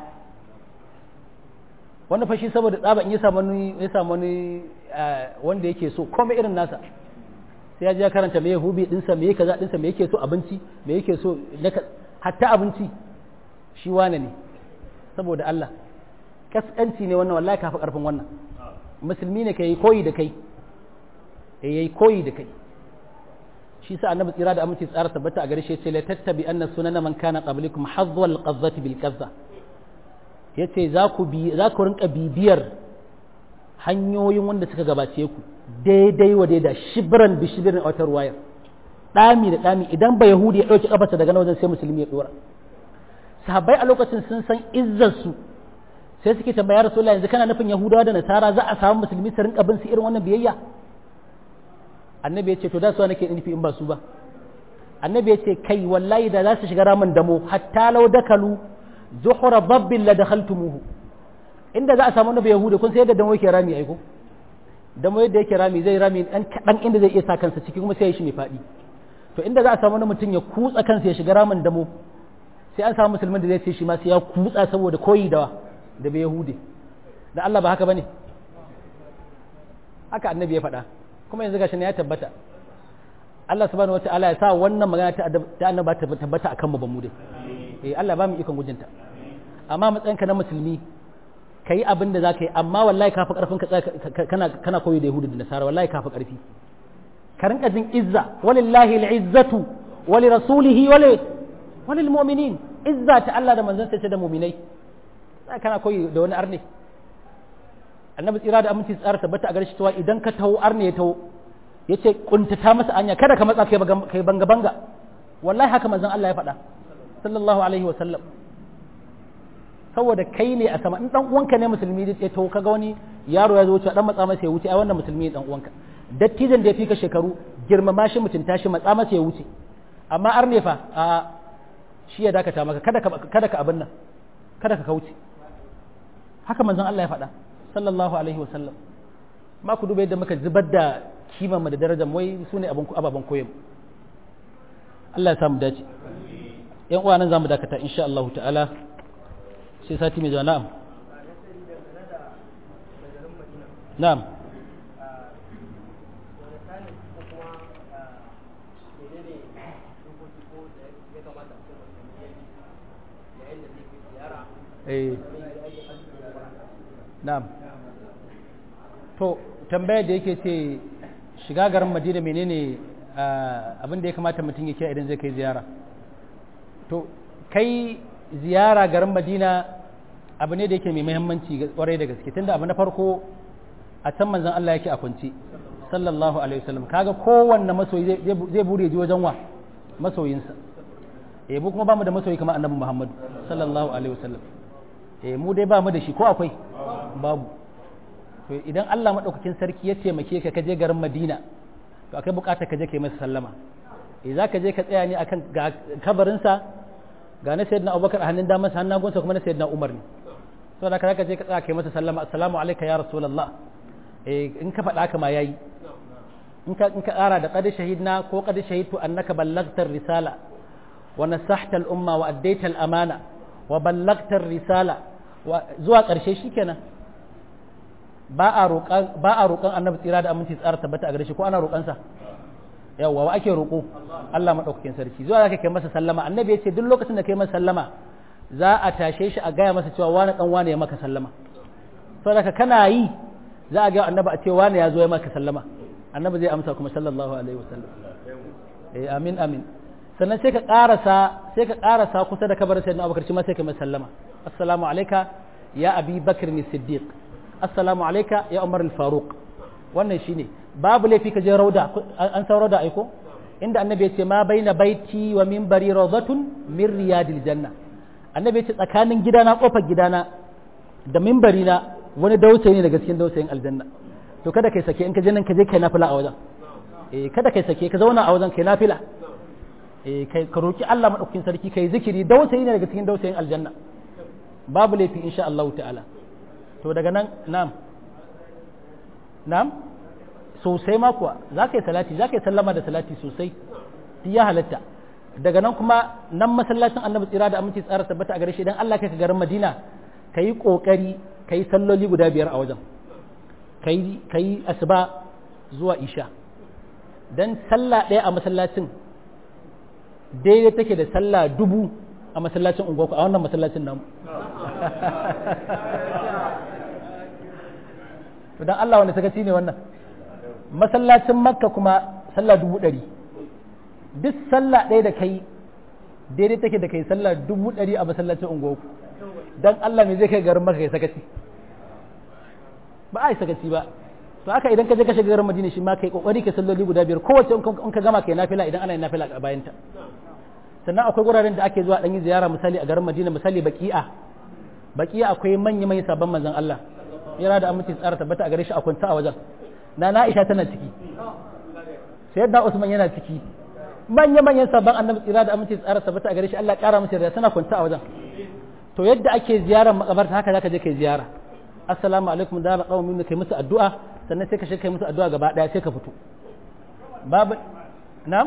wanda fashi saboda tsaba in ya samu wani ya samu wani wanda yake so komai irin nasa sai ya je ya karanta me hubi dinsa me kaza dinsa me yake so abinci me yake so hatta abinci shi wane ne saboda Allah kaskanci ne wannan wallahi kafi karfin wannan musulmi ne kai koyi da kai yayi koyi da kai shi sa annabi tsira da aminci tsara tabbata a gare shi yace la tattabi anna sunana man kana qablikum hadwal qazzati bil qazza yace za ku bi za ku rinka bibiyar hanyoyin wanda suka gabace ku daidai wa daida shibran bi shibrin a wata ruwayar dami da dami idan ba yahudi ya dauki kafarsa daga nan wajen sai musulmi ya dora sahabbai a lokacin sun san izzar su sai suke tambaya rasulullahi yanzu kana nufin yahudawa da nasara za a samu musulmi su rinka bin su irin wannan biyayya annabi ya ce to da su nake nufi in ba su ba annabi ya ce kai wallahi da za su shiga ramin damo hatta law dakalu zuhura babbin la dakhaltumuhu inda za a samu nabi yahuda kun sai yadda damo yake rami aiko damo yadda yake rami zai rami dan kadan inda zai iya sa kansa ciki kuma sai ya shi mai fadi to inda za a samu mutum ya kutsa kansa ya shiga ramin damo sai an samu musulmin da zai ce shi ma sai ya kutsa saboda koyi da da bai yahudi da Allah ba haka bane haka annabi ya faɗa kuma yanzu gashi ne ya tabbata Allah subhanahu wataala ya sa wannan magana ta ta annaba ta tabbata akan mu ba mu dai eh Allah ba mu ikon gujinta amma matsayinka na musulmi kai abin da zaka yi amma wallahi kafi karfin ka kana kana koyi da yahudu da nasara wallahi kafi karfi ka rinka jin izza walillahi al'izzatu wa li rasulihi wa li wa lil mu'minin izza ta Allah da manzon sa da mu'minai sai kana koyi da wani arne annabi tsira da aminci tsara tabbata a gare shi cewa idan ka taho arne ya taho ya ce kuntata masa anya kada ka matsa kai banga banga wallahi haka manzon Allah ya faɗa sallallahu alaihi wa sallam saboda kai ne a sama in dan uwanka ne musulmi ya taho kaga wani yaro ya zo wuce dan matsa masa ya wuce ai wannan musulmi ne dan uwanka dattijan da ya fika shekaru girmama shi mutunta shi matsa masa ya wuce amma arne fa a shi ya dakata maka kada ka kada ka abin nan kada ka kauce haka manzon Allah ya faɗa sallallahu alaihi wa sallam ma ku duba yadda muka zubar da kiman da darajar wai su ne ababen koyon Allah ya samu dace yan uwa nan zamu dakata insha Allah ta'ala sai sati mai zuwa na'am na'am eh na'am to tambayar da yake ce shiga garin madina menene abin da ya kamata mutum ya kiyaye idan zai kai ziyara to kai ziyara garin madina abu ne da yake mai muhimmanci kwarai da gaske tunda abu na farko a can manzon Allah yake a kwance sallallahu alaihi wasallam kaga kowanne masoyi zai bude ji wajen wa masoyinsa eh mu kuma bamu da masoyi kamar annabi Muhammad sallallahu alaihi wasallam eh mu dai bamu da shi ko akwai babu to idan Allah maɗaukakin sarki ya taimake ka kaje garin Madina to akai buƙatar ka je kai masa sallama eh zaka je ka tsaya ne akan kabarinsa ga na sayyidina abubakar a hannun damansa hannun gunsa kuma na sayyidina umar ne saboda ka zaka je ka tsaya kai masa sallama assalamu alayka ya rasulullah eh in ka faɗa haka ma yayi in ka in ka ƙara da qad shahidna ko qad shahidtu annaka ballaghta risala wa nasahta al-umma wa addaita al-amana wa ballaghta risala wa zuwa ƙarshe shikenan ba a roƙan ba a roƙan annabi tsira da aminci tsara tabbata a gare shi ko ana roƙan sa yawa wa ake roƙo Allah madaukakin sarki zuwa zaka kai masa sallama annabi ya ce duk lokacin da kai masa sallama za a tashe shi a gaya masa cewa wani dan wani ya maka sallama saboda kana yi za a ga annabi a ce wani ya zo ya maka sallama annabi zai amsa kuma sallallahu alaihi wasallam eh amin amin sannan sai ka karasa sai ka karasa kusa da kabarin sayyidina Abubakar shi ma sai ka masa sallama assalamu alayka ya abi bakr ni siddiq assalamu alayka ya umar al-faruq wannan shine babu laifi ka je rauda an san rauda aiko inda annabi ya ce ma baina baiti wa minbari rawdatun min riyadil janna annabi ya ce tsakanin gidana kofar gidana da minbari na wani dausayi ne daga cikin dausayin aljanna to kada kai sake in ka je nan ka je kai nafila a wajen eh kada kai sake ka zauna a wajen kai nafila eh kai ka roki Allah madaukakin sarki kai zikiri dausayi ne daga cikin dausayin aljanna babu laifi insha Allah ta'ala to daga nan na'am na'am sosai ma kuwa za ka yi salati za ka yi sallama da salati sosai ya halatta daga nan kuma nan masallacin annabi tsira da aminci tsara tabbata a gare shi idan Allah kai ka garin Madina ka yi kokari ka yi salloli guda biyar a wajen ka yi asuba zuwa isha dan sallah ɗaya a masallacin daidai take da sallah dubu a masallacin unguwarku a wannan masallacin namu to dan Allah wanda sakaci ne wannan masallacin makka kuma sallah dubu ɗari duk sallah ɗaya da kai daidai take da kai sallah dubu ɗari a masallacin unguwarku dan Allah me zai kai garin maka kai sakaci ba a yi sakaci ba to haka idan ka je ka shiga garin madina shi ma kai kokari ka salloli guda biyar kowace in ka gama kai nafila idan ana yin nafila a bayanta sannan akwai wuraren da ake zuwa dan yi ziyara misali a garin madina misali baki'a baki'a akwai manya manyan sabon manzon Allah yana da aminci tsara tabbata a gare shi a kwanta a wajen na Aisha tana ciki sayyidina Usman yana ciki manya manyan sabon annabi tsira da aminci tsara tabbata a gare shi Allah kara masa yarda tana kwanta a wajen to yadda ake ziyarar makabarta haka zaka je kai ziyara assalamu alaikum da na kawo kai musu addu'a sannan sai ka shi kai musu addu'a gaba daya sai ka fito babu na'am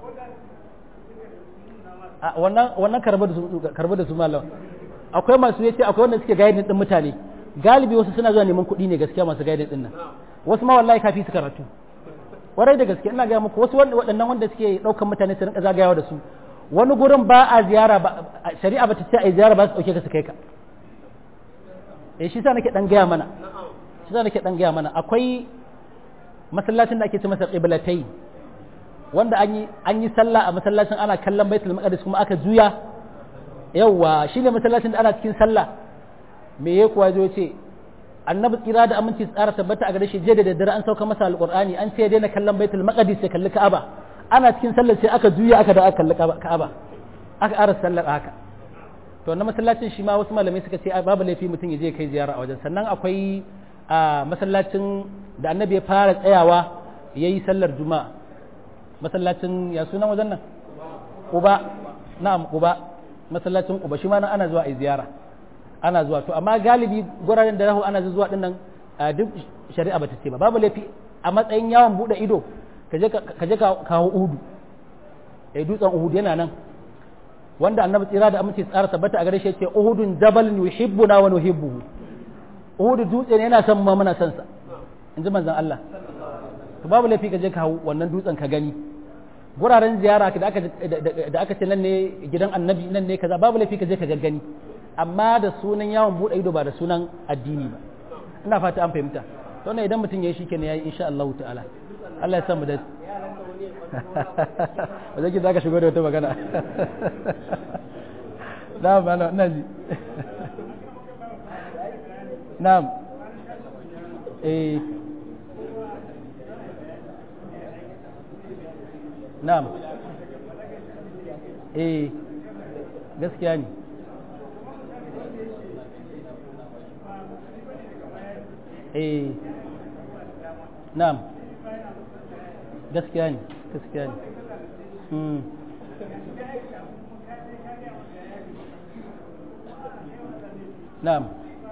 wannan wannan karba da su karba da su malam akwai masu yace akwai wanda suke guiding din mutane galibi wasu suna zuwa neman kuɗi ne gaskiya masu guiding din nan wasu ma wallahi kafi su karatu warai da gaske ina ga muku wasu waɗannan wanda suke ɗaukan mutane su rinka zagayawa da su wani gurin ba a ziyara ba shari'a ba ta ce a yi ziyara ba su ɗauke ka su kai ka eh shi sa nake dan gaya mana shi sa nake dan gaya mana akwai masallacin da ake ce masa qiblatai wanda an yi an yi sallah a masallacin ana kallon baitul maqdis kuma aka juya yawa shine masallacin da ana cikin sallah me ya kuwa zo ce annabi tsira da aminci tsara tabbata a gare shi je da daddare an sauka masa alqur'ani an ce daina kallon baitul maqdis sai kalli ka'aba ana cikin sallar sai aka juya aka da aka kalli ka'aba aka ara sallar haka to na masallacin shi ma wasu malamai suka ce babu laifi mutum ya je kai ziyara a wajen sannan akwai a masallacin da annabi ya fara tsayawa ya yi sallar juma'a masallacin ya sunan wajen nan uba na'am uba masallacin uba shi ma nan ana zuwa a ziyara ana zuwa to amma galibi guraren da rahu ana zuwa din nan duk shari'a bata ce ba babu laifi a matsayin yawon bude ido ka je ka kawo uhudu eh dutsen uhudu yana nan wanda annabi tsira da aminci tsara tabbata a gare shi ce uhudun jabal yuhibbuna wa nuhibbuhu uhudu dutse ne yana son mu muna son sa in ji manzon Allah to babu laifi ka je ka hau wannan dutsen ka gani guraren ziyara da aka da aka ce nan ne gidan annabi nan ne kaza babu laifi ka je ka gani amma da sunan yawon bude ido ba da sunan addini ba ina fata an fahimta to ne idan mutum yayi shikenan yayi insha Allah ta'ala Allah ya samu da ba zai za ka shigo da wata magana na'am ana ina ji na'am eh na'am eh gaskiya ne eh na'am gaskiya ne gaskiya ne na'am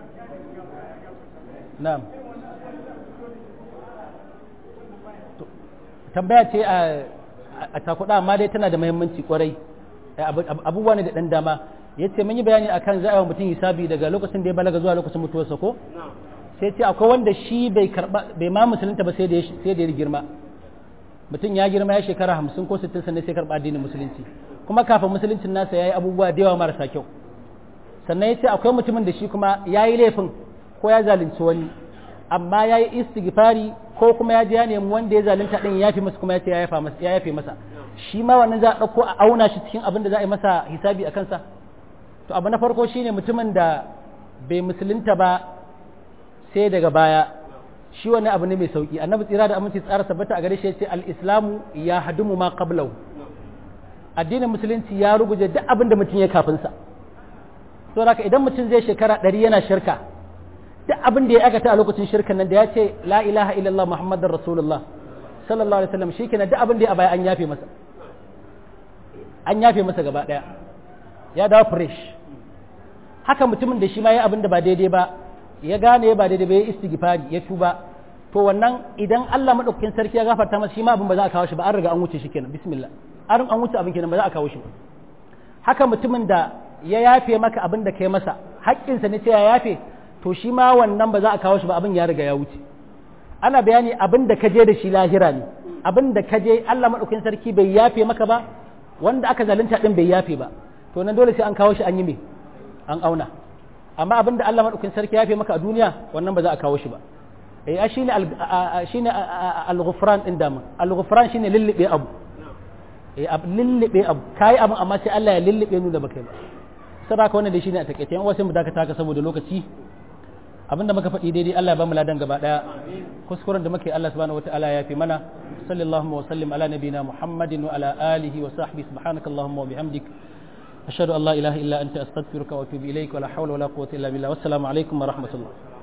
na'am tambaya ce a takuda amma dai tana da muhimmanci kwarai abubuwa ne da ɗan dama ya ce mun yi bayani akan za a mutum hisabi daga lokacin da ya balaga zuwa lokacin mutuwarsa ko sai ce akwai wanda shi bai karba bai ma musulunta ba sai da ya girma mutum ya girma ya shekara hamsin ko sittin sannan sai karba addinin musulunci kuma kafin musuluncin nasa ya yi abubuwa da yawa marasa kyau sannan ya ce akwai mutumin da shi kuma ya yi laifin ko ya zalunci wani amma ya yi istighfari ko kuma ya je ya nemi wanda ya zalunta din ya yafe masa kuma ya ce ya yafe masa shi ma wannan za a ɗauko a auna shi cikin abin da za a yi masa hisabi a kansa to abu na farko shine mutumin da bai musulunta ba sai daga baya shi wani abu ne mai sauki annabi tsira da aminci tsara sabbata a gare shi yace al-islamu ya hadumu ma qablahu addinin musulunci ya ruguje duk abin da mutum ya kafin sa to haka idan mutum zai shekara ɗari yana shirka duk abin da ya aikata a lokacin shirkan nan da ya ce la ilaha illallah muhammadar rasulullah sallallahu alaihi wasallam shikenan duk abin da ya baya an yafe masa an yafe masa gaba daya ya dawo fresh haka mutumin da shi ma ya abin da ba daidai ba ya gane ba daidai ba ya istighfari ya tuba to wannan idan Allah madaukakin sarki ya gafarta masa shi ma abin ba za a kawo shi ba an riga an wuce shi kenan bismillah an an wuce abin kenan ba za a kawo shi ba haka mutumin da ya yafe maka abin da kai masa haƙƙinsa ne ce ya yafe to shi ma wannan ba za a kawo shi ba abin ya riga ya wuce ana bayani abin da ka je da shi lahira ne abin da ka je Allah madaukakin sarki bai yafe maka ba wanda aka zalunta din bai yafe ba to nan dole sai an kawo shi an yi me an auna amma abin da Allah madaukakin sarki ya yafe maka a duniya wannan ba za a kawo shi ba eh shine shine al-ghufran din dama al-ghufran shine lillibe abu eh lillibe abu kai abu amma sai Allah ya lillibe nu da baka ba saboda wannan da shine a takeice yan wasu mu dakata ka saboda lokaci abinda muka faɗi daidai Allah ya ba mu ladan gaba daya kuskuren da muke Allah subhanahu wataala ya fi mana sallallahu wa sallim ala nabina muhammadin wa ala alihi wa sahbihi subhanakallahumma wa bihamdik ashhadu an la ilaha illa anta astaghfiruka wa atubu ilaik wa la hawla wa la quwwata illa billah wassalamu alaikum wa rahmatullah